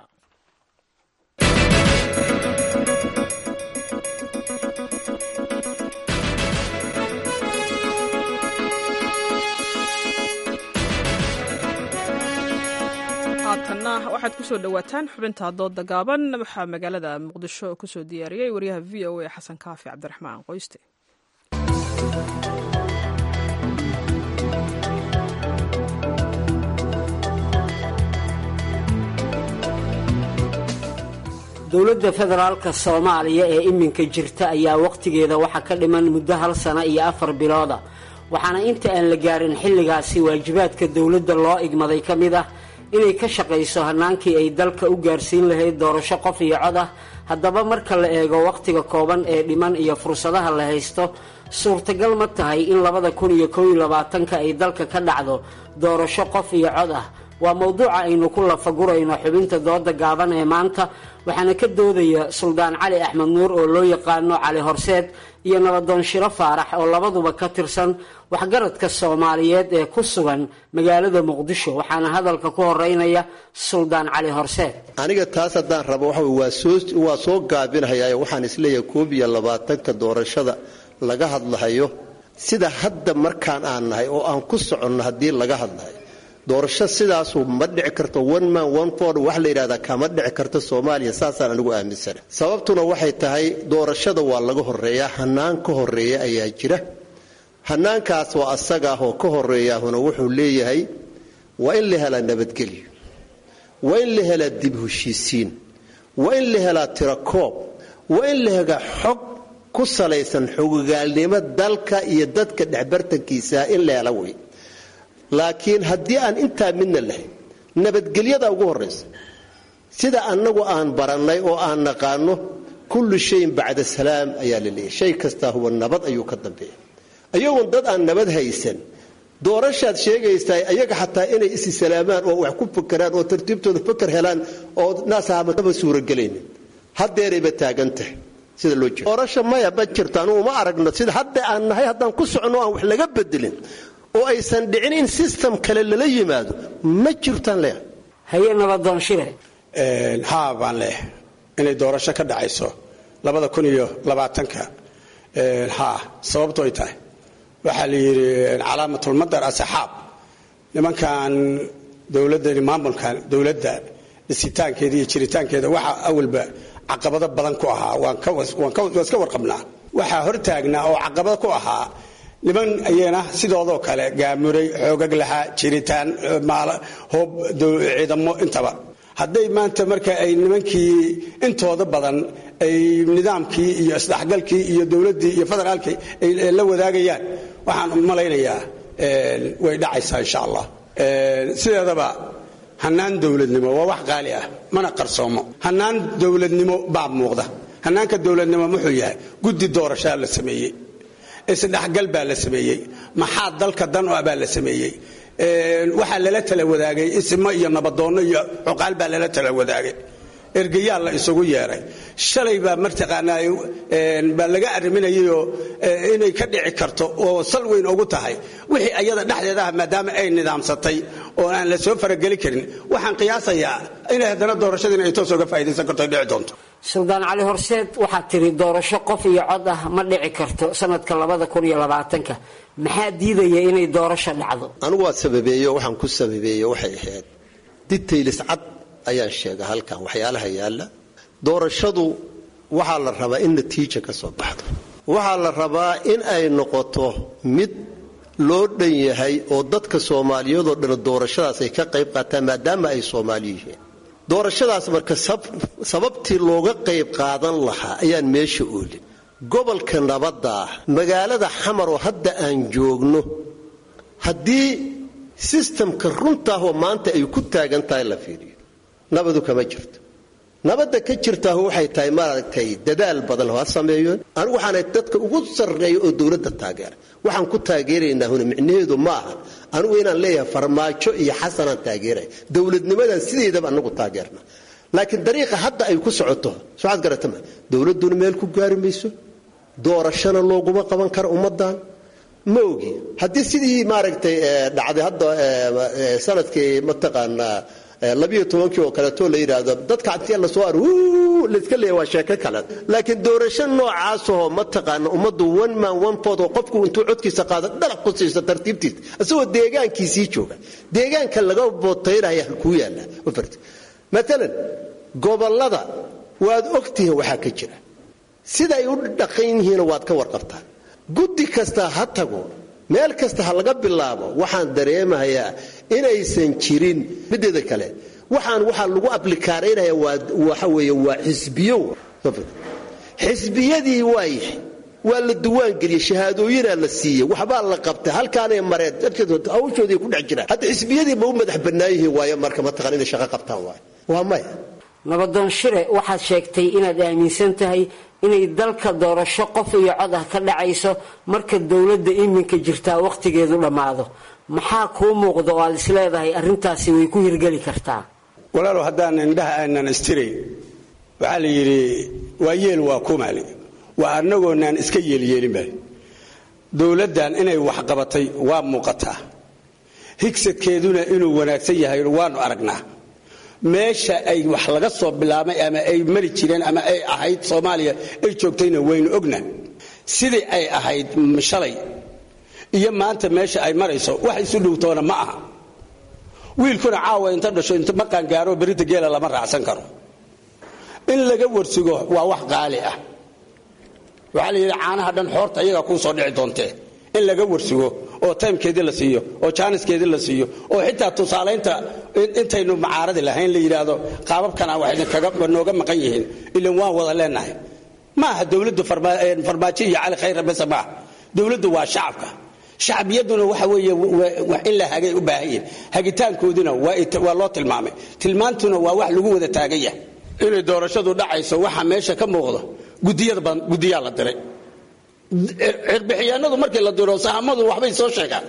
A: haatanna waxaad kusoo dhawaataan xubinta dooda gaaban waxaa magaalada muqdisho kusoo diyaariyey waryaha v o a xasan kaafi cabdiraxmaan qoyste
L: dowladda federaalka soomaaliya ee iminka jirta ayaa wakhtigeeda waxaa ka dhiman muddo hal sano iyo afar bilooda waxaana inta aan la gaarin xilligaasi waajibaadka dowladda loo igmaday ka mid ah inay ka shaqayso hannaankii ay dalka u gaarsiin lahayd doorasho qof iyo cod ah haddaba marka la eego wakhtiga kooban ee dhiman iyo fursadaha la haysto suurtagal ma tahay in labada kun iyo kow iyo labaatanka ay dalka ka dhacdo doorasho qof iyo cod ah waa mowduuca aynu ku lafagurayno xubinta dooda gaaban ee maanta waxaana ka doodaya suldaan cali axmed nuur oo loo yaqaano cali horseed iyo nabadoon shiro faarax oo labaduba ka tirsan waxgaradka soomaaliyeed ee ku sugan magaalada muqdisho waxaana hadalka ku horeynaya suldaan cali horseed
M: aniga taas haddaan rabo waxa waa soo gaabinahayaa waxaan isleeyahay koob iyo labaatanka doorashada laga hadlahayo sida hadda markaan aan nahay oo aan ku soconno haddii laga hadlahayo doorasho sidaasu ma dhici karto one man one ford wax la yidhahdaa kama dhici karto soomaaliya saasaan anigu aaminsana sababtuna waxay tahay doorashada waa laga horeeyaa hanaan ka horeeya ayaa jira hanaankaas waa asaga ah oo ka horeeyaahuna wuxuu leeyahay waa in la helaa nabadgelyo waa in la helaa dib heshiisiin waa in la helaa tirakoob waa in la helaa xog ku salaysan xogogaalnimo dalka iyo dadka dhexbartankiisa in la hela wey laakiin haddii aan intaa midna lahayn nabadgelyada ugu horaysa sida annagu aan barannay oo aan naqaano kullu shayin bacda salaam ayaa la leeyahy shay kastaa huwa nabad ayuu ka dambeeya ayagoon dad aan nabad haysan doorashaad sheegaysaa ayaga xataa inay isi salaamaan oo wax ku fakeraan oo tartiibtooda faker helaan oo naasahama suuragelaynin hadeerayba taagan tahay sida loo jeedo doorasha maya ma jirto anugu ma aragno sida hadda aan nahay haddaan ku socono aan wax laga bedelin oo aysan dhicin in system kale lala yimaado ma jirtaan leeyahay
L: haye nabadoonshire
N: haa baan leeyahay inay doorasho ka dhacayso labada kun iyo labaatanka haa sababto ay tahay waxaa la yidhi calaamatulmadar asaxaab nimankan dowladani maamulkan dowladda dhisitaankeeda iyo jiritaankeeda waxaa awalba caqabado badan ku ahaa waan iska warqabnaa waxaa hortaagnaa oo caqabado ku ahaa niman ayana sidoodoo kale gaamuray xoogag lahaa jiritaan hoob ciidamo intaba hadday maanta marka ay nimankii intooda badan ay nidaamkii iyo isdhexgalkii iyo dowladdii iyo federaalkii ay la wadaagayaan waxaan malaynayaa way dhacaysaa insha allah sideedaba hanaan dowladnimo waa wax qaali ah mana qarsoomo hanaan dowladnimo baa muuqda hanaanka dowladnimo muxuu yahay guddi doorashaa la sameeyey isdhexgal baa la sameeyey maxaa dalka dan u ah baa la sameeyey waxaa lala tala wadaagay isimo iyo nabadoonno iyo cuqaal baa lala tala wadaagay ergayaa la isugu yeeray shalay baa martaqaanaa baa laga arriminayayoo inay ka dhici karto oo sal weyn ugu tahay wixii ayada dhexdeeda ah maadaama ay nidaamsatay oo aan la soo farageli karin waxaan qiyaasayaa inay haddana doorashadiina ay toos oga faa'idaysan karto ay dhici doonto
L: suldaan cali horseed waxaad tiri doorasho qof iyo cod ah ma dhici karto sanadka labada kun iyo labaatanka maxaa diidaya inay doorasho dhacdo
M: anigu waa sababeeyo waxaan ku sababeeye waxay ahayd ditaylis cad ayaan sheega halkan waxyaalaha yaalla doorashadu waxaa la rabaa in natiija ka soo baxdo waxaa la rabaa in ay noqoto mid loo dhan yahay oo dadka soomaaliyadoo dhan doorashadaas ay ka qayb qaataan maadaama ay soomaali yihiin doorashadaas marka sababtii looga qayb qaadan lahaa ayaan meesha oolin gobolka nabadda ah magaalada xamar oo hadda aan joogno haddii sistamka runtaahoo maanta ay ku taagan tahay la fiiriyo nabadu kama jirto nabadda ka jirtaahu waxay tahay maaragtay dadaal badan ha sameeyoon anigu waxaana dadka ugu sarreeya oo dowladda taageera waxaan ku taageeraynaa huna micnaheedu ma aha anigu inaan leeyahay farmaajo iyo xasanaan taageeraya dowladnimadan sideedaba anagu taageerna laakiin dariiqa hadda ay ku socoto soaad garatama dowladduna meel ku gaari mayso doorashona looguma qaban karo ummadan ma ogi haddii sidii maaragtay dhacday hadda sanadkii mataqaanaa labiyo tobankii oo kaleeto la yidhaahdo dadka intii lasoo ar layska leeya waa sheeko kale laakiin doorasho noocaasoo mataqaana ummaddu one man one vote oo qofku intuu codkiisa qaado dhalaq ku siiso tartiibtiisa isagoo deegaankiisii jooga deegaanka laga bootaynaya halkuu yaalla maalan gobollada waad ogtihiin waxaa ka jira sida ay u dhaqan yihiin waad ka warqabtaan guddi kasta ha tago meel kasta ha laga bilaabo waxaan dareemahayaa inaysan jirin mideeda kale waxaan waxaa lagu ablikaaraynaya waxa weeye waa xisbiyo xisbiyadii waayahay waa la duwaangeliyey shahaadooyinaa la siiyey waxbaa la qabtay halkaanay mareen hawshoodii ku dhex jiraan hadda xisbiyadii ma u madax bannaan yihiin waayo marka mataqaan inay shaqo qabtaan waayo waa maya
L: nabadoon shire waxaad sheegtay inaad aaminsan tahay inay dalka doorasho qof iyo cod ah ka dhacayso marka dowladda iminka jirtaa wakhtigeedu dhammaado maxaa kuu muuqda oo aad isleedahay arrintaasi way ku hirgeli kartaa
N: walaalow haddaan indhaha aanan istirayn waxaa la yidhi waa yeel waa kumaali waa annagoonaan iska yeelyeelinba dowladdan inay waxqabatay waa muuqataa higsadkeeduna inuu wanaagsan yahay waanu aragnaa meesha ay wax laga soo bilaabay ama ay mari jireen ama ay ahayd soomaaliya ay joogtayna waynu ogna sidii ay ahayd shalay iyo maanta meesha ay marayso wax isu dhowtoona ma aha wiilkuna caawa inta dhasho inta maqaan gaaro berita geela lama raacsan karo in laga warsugo waa wax qaali ah waxaa la yidhi caanaha dhan xoorta iyagaa kuu soo dhici doontee in laga warsugo oo taymkeedii la siiyo oo jaaniskeedii la siiyo oo xitaa tusaalaynta intaynu macaaradi lahayn la yidhaahdo qaababkana wax idinkaga nooga maqan yihiin ilan waan wada leenahay ma aha dowladdu farmaajo iyo cali khayra bese maaha dowladdu waa shacabka shacbiyaduna waxa weeye wax in la hagay u baahan yihin hagitaankooduna waa loo tilmaamay tilmaantuna waa wax lagu wada taagan yahay inay doorashadu dhacayso waxa meesha ka muuqdo gudiyaa la diray cirbixiyaanadu markii la diro sahamadu waxbay soo sheegaan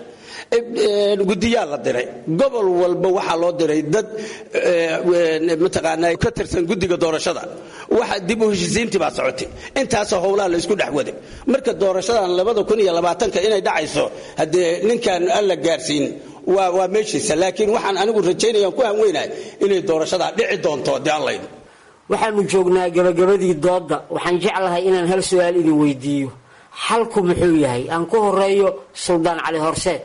N: gudiyaa la diray gobol walba waxaa loo diray dad mataqaanaa ka tirsan guddiga doorashada waxa dib u heshisiintii baa socotay intaasoo howlaha la isku dhex waday marka doorashadan labada kun iyo labaatanka inay dhacayso haddee ninkaan aan la gaarsiin waa waa meeshiisa laakiin waxaan anigu rajaynayaan ku hanweynahay inay doorashadaa dhici doonto haddii aan laydo
L: waxaanu joognaa gabagabadii doodda waxaan jeclahay inaan hal su-aal idin weydiiyo xalku muxuu yahay aan ku horeeyo suldaan cali horseed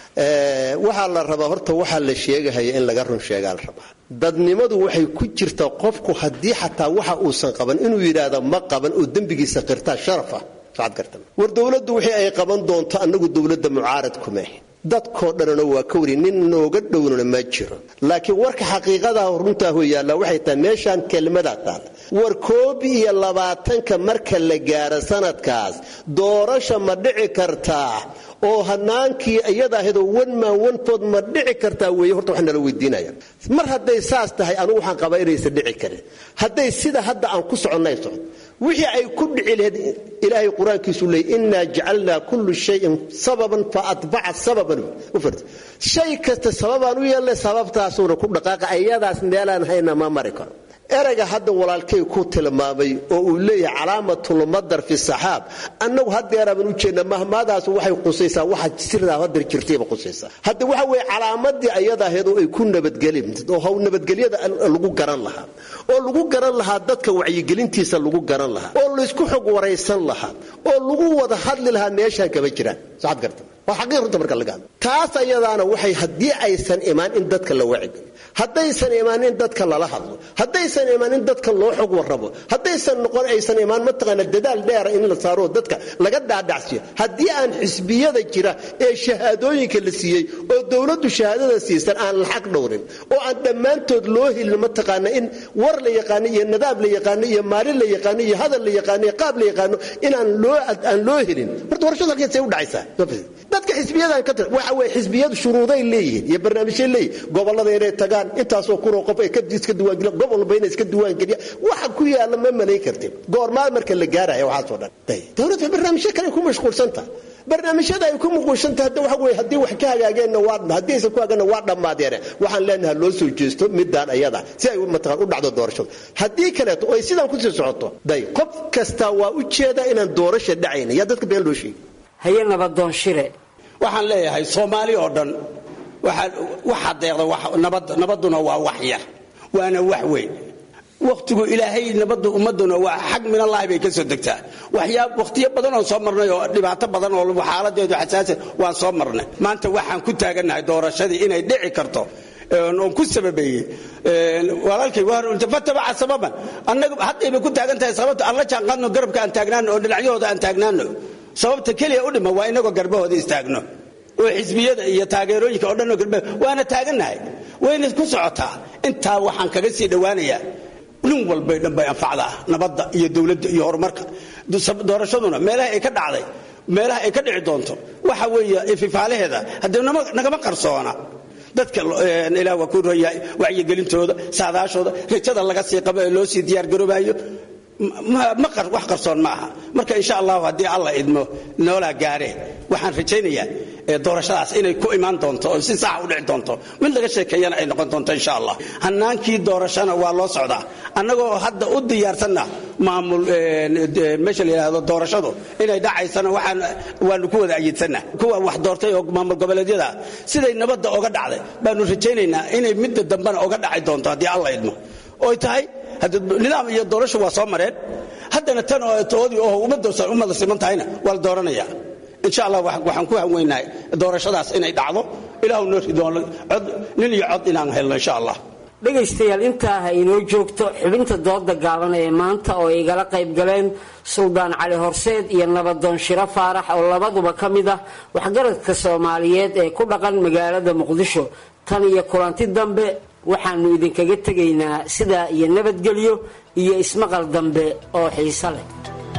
M: waxaa la rabaa horta waxaa la sheegahaya in laga run sheegaa la rabaa dadnimadu waxay ku jirtaa qofku haddii xataa waxa uusan qaban inuu yidhaahdo ma qaban oo dembigiisa qirtaa sharafa socod gartan war dowladdu wixii ay qaban doonto annagu dowladda mucaarad kumeh dadkoo dhanna waa ka wari nin nooga dhownana ma jiro laakiin warka xaqiiqadaa runtaahu yaalla waxay tahay meeshaan kelmadaa taal war koob iyo labaatanka marka la gaaro sanadkaas doorasha ma dhici kartaa oo hanaankii iyada ahadoo wanmaan wanfood ma dhici kartaa weeye horta wax nala weydiinaya mar hadday saas tahay anugu waxaan qabaa inaysan dhici karin hadday sida hadda aan ku soconnay socod wixii ay ku dhici lahayd ilaahay qur-aankiisu leeyay innaa jacalnaa kullu shayin sababan fa atbaca sababan shay kasta sababaan u yeelnay sababtaasuuna ku dhaqaaqa ayadaas meelaan hayna ma mari karo erayga hadda walaalkay ku tilmaamay oo uu leeyahay calaamatulmadar fi saxaab annagu hadeeraaban u jeedna mahmaadaas waxay qusaysaa waxa sirdaa hadar jirtayba qusaysaa hadda waxa weeye calaamadii ayada ahayd oo ay ku nabadgelin oo haw nabadgelyada lagu garan lahaa oo lagu garan lahaa dadka wacyigelintiisa lagu garan lahaa oo laysku xog waraysan lahaa oo lagu wada hadli lahaa meeshaan kama jiraan saxad garta waa xaqiiq runta marka laga hadlo taas ayadaana waxay haddii aysan imaan in dadka la wacigeliyo haddaysan imaan in dadka lala hadlo haddaysan imaan in dadka loo xog warrabo haddaysan noqon aysan imaan mataqaana dadaal dheera in la saaro dadka laga dhaadhacsiyo haddii aan xisbiyada jira ee shahaadooyinka la siiyey oo dowladdu shahaadada siisan aan lacag dhowrin oo aan dhammaantood loo helin mataqaana in war la yaqaano iyo nadaab la yaqaano iyo maalin la yaqaano iyo hadal la yaqaano iyo qaab la yaqaano inaan loo aan loo helin horta warshada halkeesay u dhacaysaa dadka xisbiyadan ka tir waxa weeye xisbiyadu shuruuday leeyihiin iyo barnaamijyay leeyihin gobollada inay tagaan intaasoo kunoo qof ay iska diiwaangeliya gobol walba inay iska diiwaangeliya waxa ku yaalla ma malayn kartin goormaa marka la gaaraya waxaasoo dhan dowladda barnaamijyo kale ku mashquulsanta barnaamijyada ay ku mashquulsanta hadda waxa weeye haddii wax ka hagaageenna waa haddii aysan ku hagaagna waa dhammaadeene waxaan leenahay loo soo jeesto midaan ayada si ay mataqaan u dhacdo doorashadu haddii kaleeto oo ay sidaan kusii socoto day qof kasta waa u jeeda inaan doorasha dhacayna yaa dadka been loo sheegi
L: haye nabadoon shire
N: waxaan leeyahay soomaali oo dhan waxaa deeqda nabaduna waa wax yar waana wax weyn wakhtigu ilaahay nabadu ummaduna waa xag minallaahi bay ka soo degtaa wakhtiyo badan oon soo marnay oo dhibaato badan oo xaaladeedu xasaasa waan soo marnay maanta waxaan ku taagannahay doorashadii inay dhici karto oon ku sababeeyey walaalkay fatabaca sababan annaga haddayba ku taagan tahay sababta aan la jaanqaadno garabka aan taagnaano oo dhinacyahooda aan taagnaano sababta keliya u dhima waa inagoo garbahooda istaagno oo xisbiyada iyo taageerooyinka oo dhan garba waana taagannahay wayna ku socotaa intaa waxaan kaga sii dhowaanayaa nin walbay dhan bay anfacdaa nabadda iyo dowladda iyo horumarka doorashaduna meelaha ay ka dhacday meelaha ay ka dhici doonto waxa weeye ififaalaheeda haddee nagama qarsoona dadka ilaah waa ku royahay wacyigelintooda saadaashooda rajada laga sii qabo ee loo sii diyaargaroobayo wax qarsoon ma aha marka insha allahu haddii alla idmo noolaa gaaree waxaan rajaynayaa doorashadaas inay ku imaan doonto oo si saxa u dhici doonto mid laga sheekeeyana ay noqon doonto insha allah hanaankii doorashana waa loo socdaa annagoo hadda u diyaarsanna maamul meesha la yidhaahdo doorashadu inay dhacaysana waxaan waanu ku wada ayidsannah kuwa wax doortay oo maamul goboleedyada siday nabadda oga dhacday baanu rajaynaynaa inay midda dambena oga dhaci doonto haddii alla idmo oy tahay nidaam iyo doorasho waa soo mareen haddana tan oo toodii oo ummada siman tahayna waa la dooranaya insha allah waxaan ku hanweynahay doorashadaas inay dhacdo ilaahu noo ridoon nin iyo cod inaan helno insha allah
L: dhegaystayaal intaa ha inoo joogto xubinta dooda gaaban ee maanta oo ay igala qayb galeen suldaan cali horseed iyo nabadoon shiro faarax oo labaduba ka mid ah waxgaradka soomaaliyeed ee ku dhaqan magaalada muqdisho tan iyo kulanti dambe waxaanu idinkaga tegaynaa sidaa iyo nabadgelyo iyo ismaqal dambe oo xiiso leh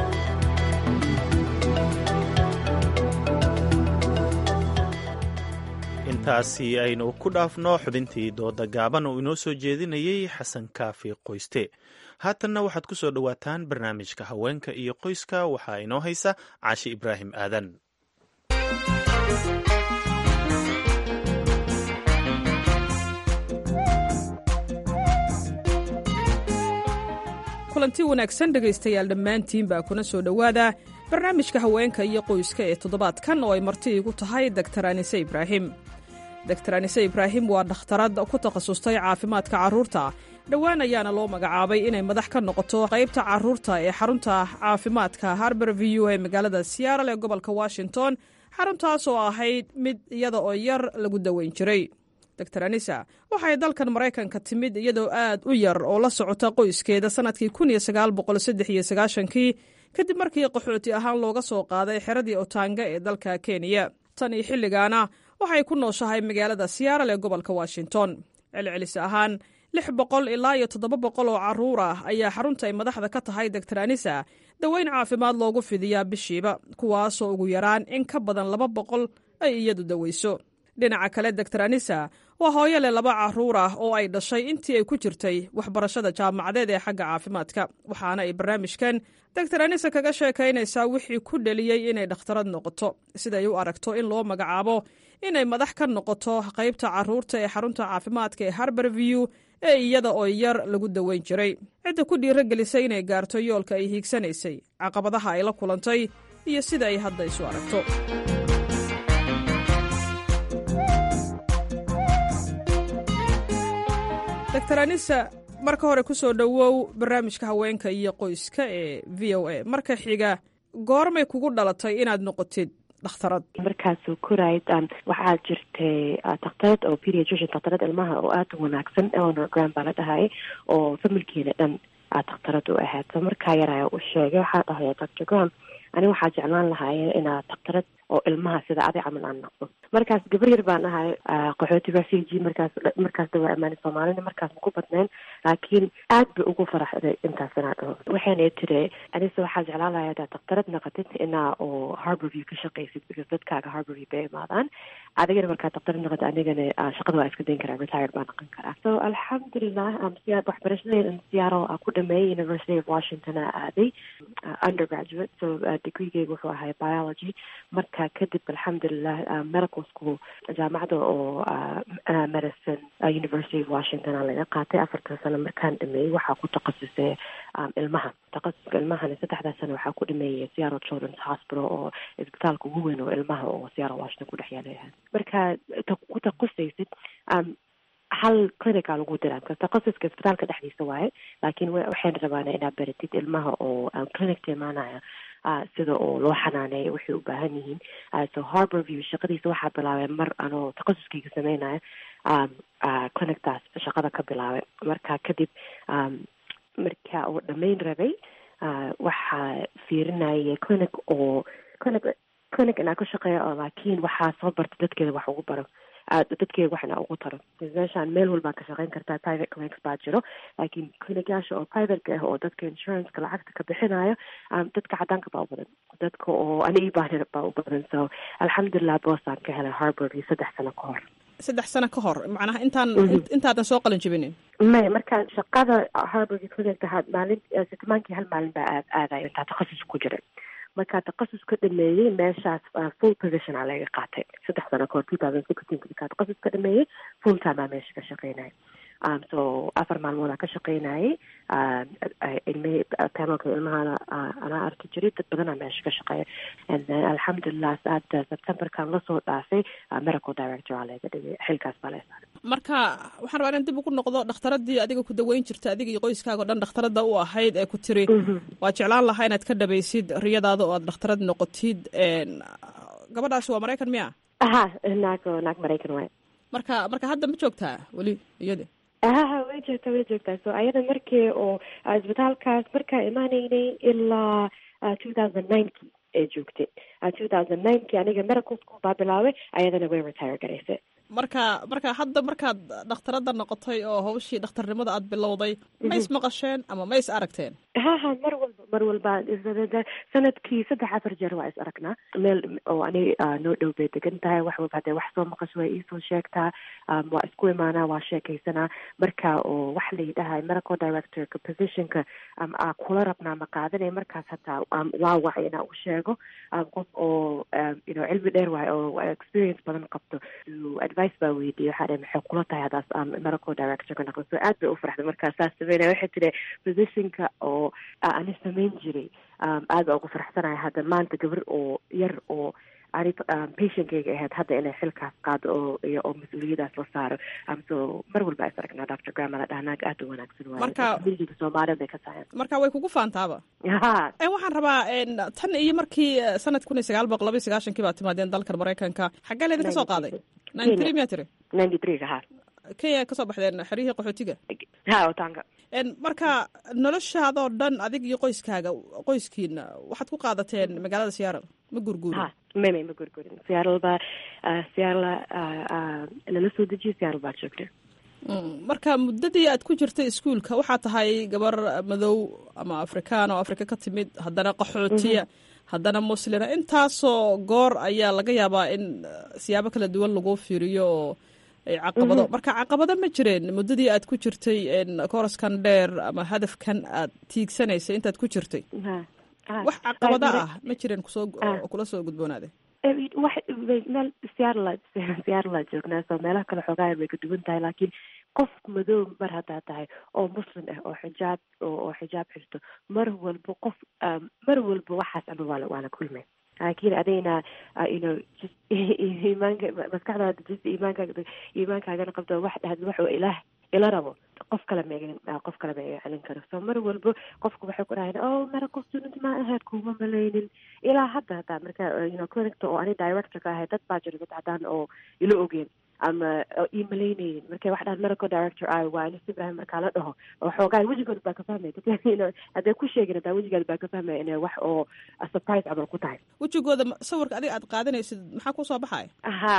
B: intaasi aynu ku dhaafno xubintii dooda gaaban oo inoo soo jeedinayay xasan kaafi qoyste haatanna waxaad ku soo dhowaataan barnaamijka haweenka iyo qoyska waxaa inoo haysa caashi ibraahim aadan
A: kulanti wanaagsan dhegaystayaal dhammaantiin baa kuna soo dhowaada barnaamijka haweenka iyo qoyska ee toddobaadkan oo ay marti igu tahay doktar anise ibraahim doktar anise ibraahim waa dhakhtarad ku takhasustay caafimaadka carruurta dhowaan ayaana loo magacaabay inay madax ka noqoto qaybta carruurta ee xarunta caafimaadka harber view ee magaalada siyaaral ee gobolka washington xaruntaas oo ahayd mid iyada oo yar lagu daweyn jiray dor anisa waxay dalkan maraykanka timid iyadoo aad u yar oo la socota qoyskeeda sannadkii kii kadib markii qaxooti ahaan looga soo qaaday xeradii otaanga ee dalka kenya tan iyo xilligaana waxay ku nooshahay magaalada siyaaral ee gobolka washington celcelis ahaan lix boqol ilaa iyo toddoba boqol oo carruur ah ayaa xarunta ay madaxda ka tahay doktor anisa daweyn caafimaad loogu fidiyaa bishiiba kuwaasoo ugu yaraan in ka badan laba boqol ay iyadu daweyso dhinaca kale doktor anisa waa hooyo leh laba carruur ah oo ay dhashay intii ay ku jirtay waxbarashada jaamacadeed ee xagga caafimaadka waxaana ay barnaamijkan doktor anisa kaga sheekaynaysaa wixii ku dheliyey inay dhakhtarad noqoto siday u aragto in loo magacaabo inay madax ka noqoto qaybta carruurta ee xarunta caafimaadka ee harber view ee iyada oo yar lagu daweyn jiray cidda ku dhiirogelisay inay gaarto yoolka ay hiigsanaysay caqabadaha ay la kulantay iyo sida ay hadda isu aragto dor anisa marka hore ku soo dhowow barnaamijka haweenka iyo qoyska ee v o a marka xiga goormay kugu dhalatay inaad noqotid dhakhtarad
D: markaasuu korayd waxaa jirtay dhakhtarad oo pediatrician dhakhtarad ilmaha oo aada u wanaagsan eleanor grand baa la dhahay oo familkeena dhan aad dhakhtarad u ahayd so markaa yaraya u sheegay waxaa dhahaya doctor grand ani waxaa jeclaan lahaye inaad dhakhtarad oo ilmaha sida adi camal aan noqdo markaas gabar yar baan ahay qaxooti refugee markaas markaas dawaa amaani soomaalina markaas maku badnayn laakiin aad bay ugu faraxday intaas inaa dhaho waxayna tiri anise waxaa jeclaan lahay hadaad dhakhtarad noqotid inaa oo harborview ka shaqaysid because dadkaaga harborview bay imaadaan adigana markaad dhakhtarad noqotid anigana shaqada waa iska dayn karaa retired baa noqon karaa so alxamdulilah waxbarashadayda siyaaro ku dhameeyay university of washington aa aaday undergraduate so degreegeyga wuxuu ahay biology marka kadib alxamdulilah medical school jaamacada oo medicine university of washington aa laga qaatay afartan sano markaan dhameeyey waxaa ku takhasusay ilmaha takhasuska ilmahana saddexdaa sano waxaa ku dhameeyay seattle children's hospital oo isbitaalka ugu weyn oo ilmaha oo seattle washington ku dhex yaalayahay marka ku takhusaysid hal clinica lagu diraa because takhasuska isbitaalka dhexdiisa waaye laakiin waxayna rabaana inaad baratid ilmaha oo clinicta imaanaya sida oo loo xanaaneeyo waxay u baahan yihiin so harbor view shaqadiisa waxaa bilaabay mar anoo takhasuskayga sameynaya clinictaas shaqada ka bilaabay marka kadib marka oo dhamayn rabay waxaa fiirinaya clinic oo clinic clinic inaa ka shaqeeya oo laakiin waxaa soo barta dadkeeda wax ugu baro dadkeeda waxna ugu taro meeshaan meel walbaa ka shaqeyn kartaa private clinics baa jiro laakiin clinicyaasha oo privateka ah oo dadka insuranceka lacagta ka bixinayo dadka cadaanka baa u badan dadka oo anigii baanir baa u badan so alxamdulilah boosaan ka helay harbord iyo saddex sano ka hor
A: saddex sano ka hor macnaha intaan intaadan soo qalin jibinin
D: maya markaan shaqada harbord clinic maalin sitimaankii hal maalin baa aad aadayo intaa takhasus ku jiray markaa takhasus ka dhameeyey meeshaas full position aa laga qaatay saddex sano kahor two thousand sixteen markaa takhasus ka dhameeyey full time aa meesha ka shaqeynaya um, so afar maalmood aa ka shaqeynayay ilmihii panelka ilmahana anaa arki jiray dad badanaa meesha ka shaqeeya and then alxamdulilah saada septemberkan lasoo dhaafay medical director aa laga dhigay xilkaas baa la saaray
A: marka waxaan rabaa inaan dib ugu noqdo dhakhtaradii adiga ku daweyn jirta adiga iyo qoyskaaga o dhan dhakhtarada u ahayd ee ku tiri waa jeclaan lahaa inaad ka dhabaysid riyadaada oo aad dhakhtarad noqotid gabadhaasi waa maraykan miya
D: aha naag naag maraykan waay
A: marka marka hadda ma joogtaa weli iyada
D: haha way joogtaa way joogtaa so ayada markii oo isbitaalkaas markaa imaanaynay ilaa two thousand ninekii ee joogtay two thousand ninekii aniga medical school baa bilaabay ayadana way retire garaysay
A: marka marka hadda markaad dhakhtarada noqotay oo hawshii dhakhtarnimada aad bilowday ma is maqasheen ama ma is aragteen
D: haha mar walba mar walba sanadkii saddex afar jeer waa is aragnaa meel oo ani noo dhow bay degan tahay wax walba hadee wax soo maqasho way iisoo sheegtaa waa isku imaanaa waa sheekaysanaa marka oo wax la yidhahay medical directorka positionka aa kula rabnaa ma qaadanay markaas hataa waa wacay inaa u sheego qof oo you know cilmi dheer waayo oo experience badan qabto advice baa weydiiyey waxaa dhahay maxay kula tahay hadaas medical directorka noqdo so aad bay u farxday markaa saas sameynaya waxay tiri positionka oo ani samayn jiray aad baa ugu faraxsanaya hadda maanta gabar oo yar oo ani patientkayga ahayd hadda inay xilkaas qaado oo iyo oo mas-uuliyadaas la saaro so mar walba is aragnaa doctor grama la dhaha naag aad u wanaagsan waaye
A: Marka-
D: communitiga soomaalida bay ka tahay
A: marka way kugu faantaaba
D: ha
A: Eh, waxaan rabaa en, tan iyo markii eh, sanad kun iyo sagaal boqol laba iyo sagaashankii baad timaadeen dalkan maraykanka xaggee laydinka soo qaaday ninety three miyaa tiri
D: ninety three ha
A: kenya kasoo baxdeen xeryihii qaxootiga
D: ha otaanga
A: En, marka noloshaadoo dhan adig iyo qoyskaaga qoyskiina waxaad ku qaadateen magaalada seattle ma gurguurin
D: ha meme ma gurgurin seattle baa ah, seattle ah, ah, lala soo dejiyo seattle baa joogta
A: Mm, marka muddadii aad ku jirtay iskuulka waxaa tahay gabar madow ama afrikaan oo afrika ka timid haddana qaxootiya haddana muslina intaasoo goor ayaa laga yaabaa in eh, siyaabo kala duwan lagu fiiriyo oo ay caqabado
D: Mhm.
A: marka caqabado ma jireen muddadii aad ku jirtay en, kooraskan dheer ama hadafkan aad tiigsanaysay intaad ku jirtay
D: ha ha
A: wax caqabado
D: Waa
A: ah ma jireen kusoo
D: Ah.
A: oo kula soo gudboonaaday
D: Eh, wax meel seattle seattle joognaa soo meelaha kale xoogaa way ka duwan tahay laakiin qof madow mar haddaa tahay oo muslim ah oo xijaab oo oo xijaab xirto mar walba qof um, mar walba waxaas ama waa la waa la kulmay laakiin adayna uh, you know just iimaanka maskaxdaada just iimaankaaga iimaankaagana qabto wax dhahd wax oo ilaah ila rabo qof kale ma qof kale ma iga celin karo so mar walba qofku waxay ku dhahayn oh medical student ma ahayd kuma malaynin ilaa hadda hataa marka uh, you know clinicta oo ani director ka ahay dad baa jira dad cadaan oo ila ogeen ama oo ii malaynaynin markay wax dhahan medical director ah waa anis ibrahim markaa la dhaho oo xoogaa wejigood baa ka fahmaya dadka you know hadday ku sheegin hataa wejigaad baa ka fahmaya inay wax oo a surprise camal ku tahay
A: wejigooda ma- sawirka adiga aad qaadanaysid maxaa kusoo baxaya
D: aha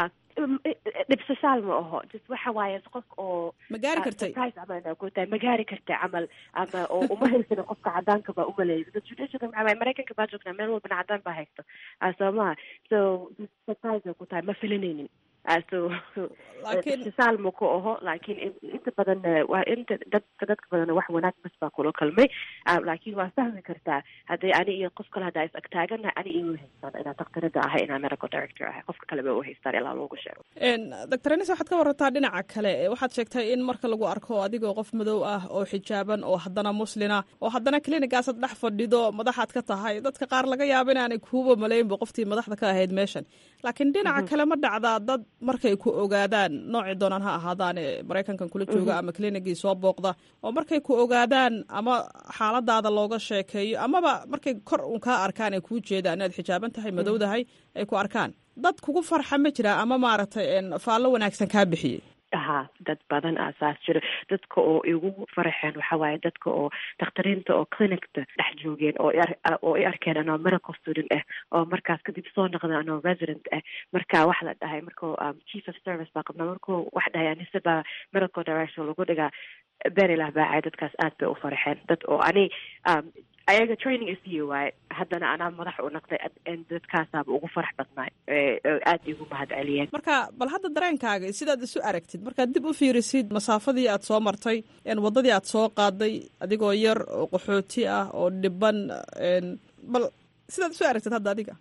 D: dhibsashaal ma aho just waxa waaye qof oo
A: ma gaari
D: ah,
A: kartay
D: surprise camal inaa ku tahay ma gaari kartay camal ama oo uma haysana qofka cadaanka baa umalaysa dad judicialka maxaa waaye maraykanka baa joognaa meel walbana cadaan baa haysto ah, soo maha so just surprise ay ku tahay ma filanaynin Ah, so
A: Laakiin-
D: dhibsashaal ma ku aho laakiin in- inta badan eh, waa inta dadka dadka badan wax wanaag bas baa kula kalmay Ah, laakiin waa fahmi kartaa hadday ani iyo qof kale haddaa is agtaaganahay ani igu haystaan inaa daktarada ahay inaa medical director ahay qofka kale ba u haystaan ilaa loogu sheego
A: En, doctor anis waxaad ka warantaa dhinaca kale Eh, waxaad sheegtay in marka lagu arko adigoo qof madow ah oo xijaaban oo haddana muslina oo haddana clinigaasad dhex fadhido madaxaad ka tahay dadka qaar laga yaabo inaanay kuuba malaynba qoftii madaxda ka ahayd meeshan laakiin dhinaca kale ma dhacdaa dad markay ku ogaadaan noocii doonaan ha ahaadaane maraykankan kula jooga ama clinicii soo booqda oo markay ku ogaadaan ama xaaladaada looga sheekeeyo amaba markay kor un kaa arkaan ay kuu jeedaan inaad xijaaban tahay madowdahay ay ku arkaan dad kugu farxa ma jiraa ama maaragtay en, faallo wanaagsan kaa bixiyey
D: ha dad badan aa saas jiro dadka oo igu faraxeen waxa waaye dadka oo dakhtariinta oo clinicta dhex joogeen oo i ar- oo i arkeen anoo medical student ah oo markaas kadib soo noqda anoo resident ah marka wax la dhahay markuu um, chief of service baa qabnaa markuu wax dhahay anise baa medical director lagu dhigaa berilah baacay dadkaas aad bay u farxeen dad oo ani um, ayaga training isiiyo waaye haddana anaa madax u noqday ad- en dadkaasaaba ugu farax badnaay ee oo aad igu mahad celiyeen
A: marka bal hadda dareenkaaga sidaad isu aragtid markaad dib u fiirisid masaafadii aad soo martay en, waddadii aad soo qaaday adigoo yar oo qaxooti ah oo dhiban en, bal sidaad isu aragtid hadda adiga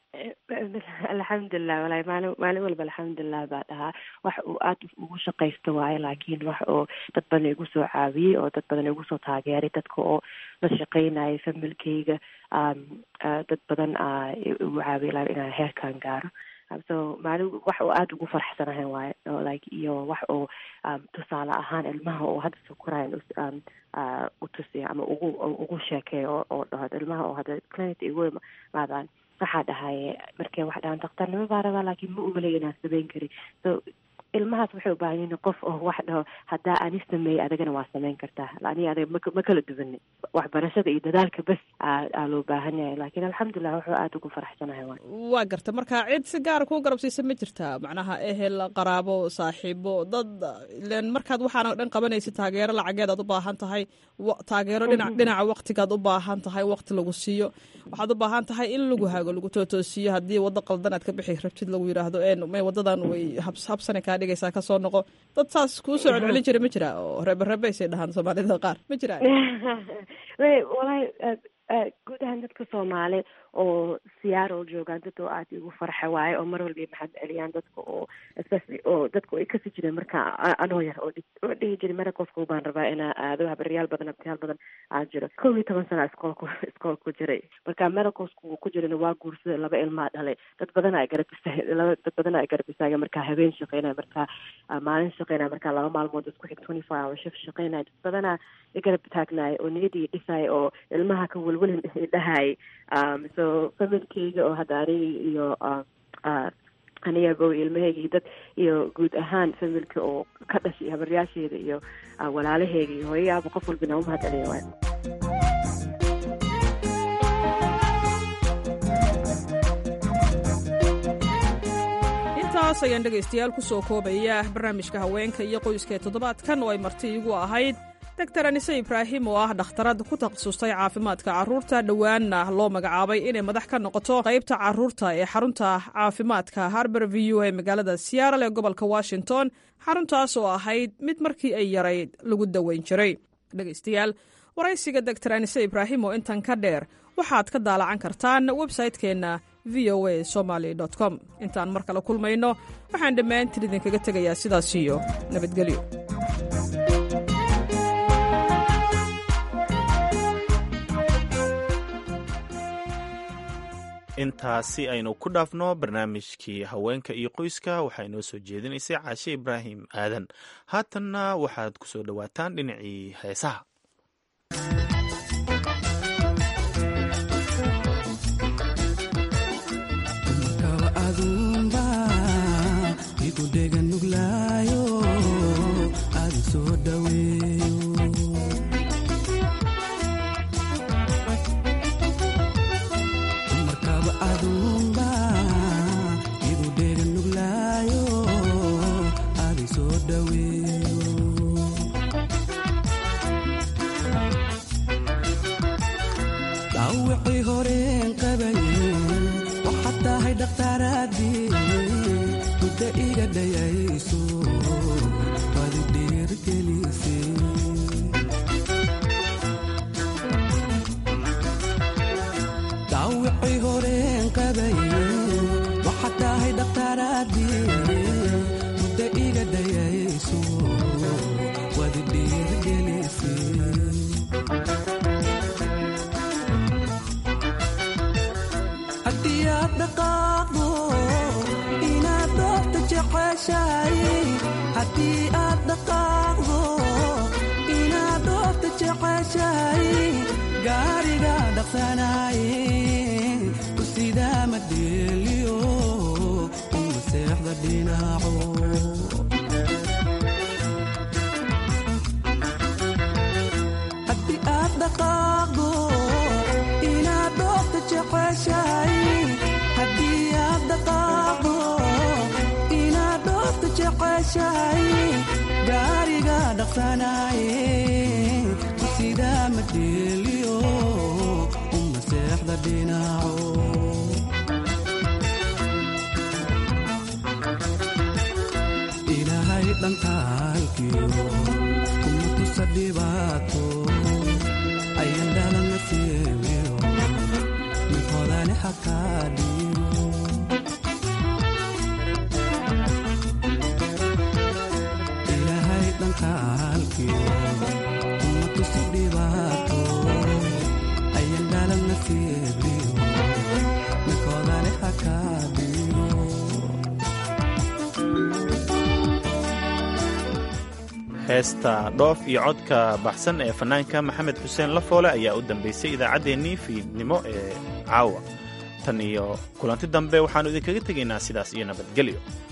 D: alxamdulilah walahi maalin maalin walba alxamdulilah baa dhahaa wax uu aada ugu shaqaysto waaye laakiin wax oo dad badan igu soo caawiyey oo dad badan igu soo taageeray dadka oo la shaqaynayay familkayga um, ah, dad badan aa igu caawiyay ilaa inaan heerkan gaaro Um, so maalin wax oo aada ugu faraxsanahay waaye oo like iyo wax oo um, tusaale ahaan ilmaha oo hadda soo korayan us- um, ah, u tusiya ama ugu ugu sheekeeyo oo oo dhaho ilmaha oo hadda clinic igu imaadaan waxaa dhahay markay wax dhahaan daktarnimo baa rabaa laakiin ma umalay inaan samayn karin so ilmahaas waxay u baahan yihiin qof oo wax dhaho haddaa ani sameeyey adigana waa samayn kartaa ani adiga ma ma kala duwane waxbarashada iyo dadaalka bes aa loo baahan yahay laakiin alxamdulilah wuxuu aada ugu faraxsanahay waay
A: waa garta marka cid si gaara kuu garabsiisa ma jirtaa macnaha ehel qaraabo saaxiibo dad ilen markaad waxaana dhan qabanaysa taageero lacageed aad u baahan tahay taageero dhina dhinaca waqtigaad u baahan tahay waqti lagu siiyo waxaad u baahan tahay in lagu hago lagu tootoosiyo haddii waddo qaldan aad ka bixi rabtid lagu yidhaahdo may wadadan way habsane kaa dhigaysaa kasoo noqo dad saas kuu soo celcelin jira ma jira oo reberebeysay dhahaan soomaalida qaar ma jiraan
D: walahi guud ahaan dadka soomaali oo seattle joogaan dad oo aada igu farxa waaye oo mar walba maxad celiyaan dadka oo especially oo dadka ay kasi jireen marka anoo yar oo oo dhihi jiray maracosku baan rabaa inaa aado habaryaal badan abtiyaal badan aa jiro kow iyo toban sana iskoolku iskool ku jiray marka maracosku ku jirana waa guursaday laba ilmaa dhalay dad badan ay garab istaag laba dad badan ay garab istaageen markaa habeen shaqeynaya markaa maalin shaqeynaya markaa laba maalmood isku xig twenty four hour shift shaqeynaya dad badanaa i garab taagnaay oo niyadii dhisay oo ilmaha ka welwelin dhahay so familkeyga oo hadda aniga iyo anigago ilmaheyga iyo dad iyo guud ahaan familka oo ka dhashay habaryaasheeda iyo walaalaheyga iyo hooyayaaba qof walbina umahad celiya waay
A: intaas ayaan dhegaystayaal ku soo koobaya barnaamijka haweenka iyo qoyska ee toddobaadkan oo ay marti igu ahayd doctor anise ibraahim oo ah dhakhtarad ku takhasustay caafimaadka carruurta dhowaanna loo magacaabay inay madax ka noqoto qaybta carruurta ee xarunta caafimaadka harber v u ee magaalada siyaaral ee gobolka washington xaruntaas oo ahayd mid markii ay yarayd lagu daweyn jiray dhegaystayaal waraysiga doctor anise ibraahim oo intan ka dheer waxaad ka daalacan kartaan websaytekeenna v o a somaly com intaan mar kale kulmayno waxaan dhammaantiin idinkaga tegayaa sidaas iyo nabadgelyo
B: intaasi aynu ku dhaafno barnaamijkii haweenka iyo qoyska waxaa inoo soo jeedinaysay caashe ibraahim aadan haatanna waxaad ku soo dhowaataan dhinacii heesaha heesta dhoof iyo codka baxsan ee fanaanka maxamed xuseen lafoole ayaa u dambaysay idaacaddeenii fiidnimo ee caawa tan iyo kulanti dambe waxaannu idinkaga tegaynaa sidaas iyo nabadgelyo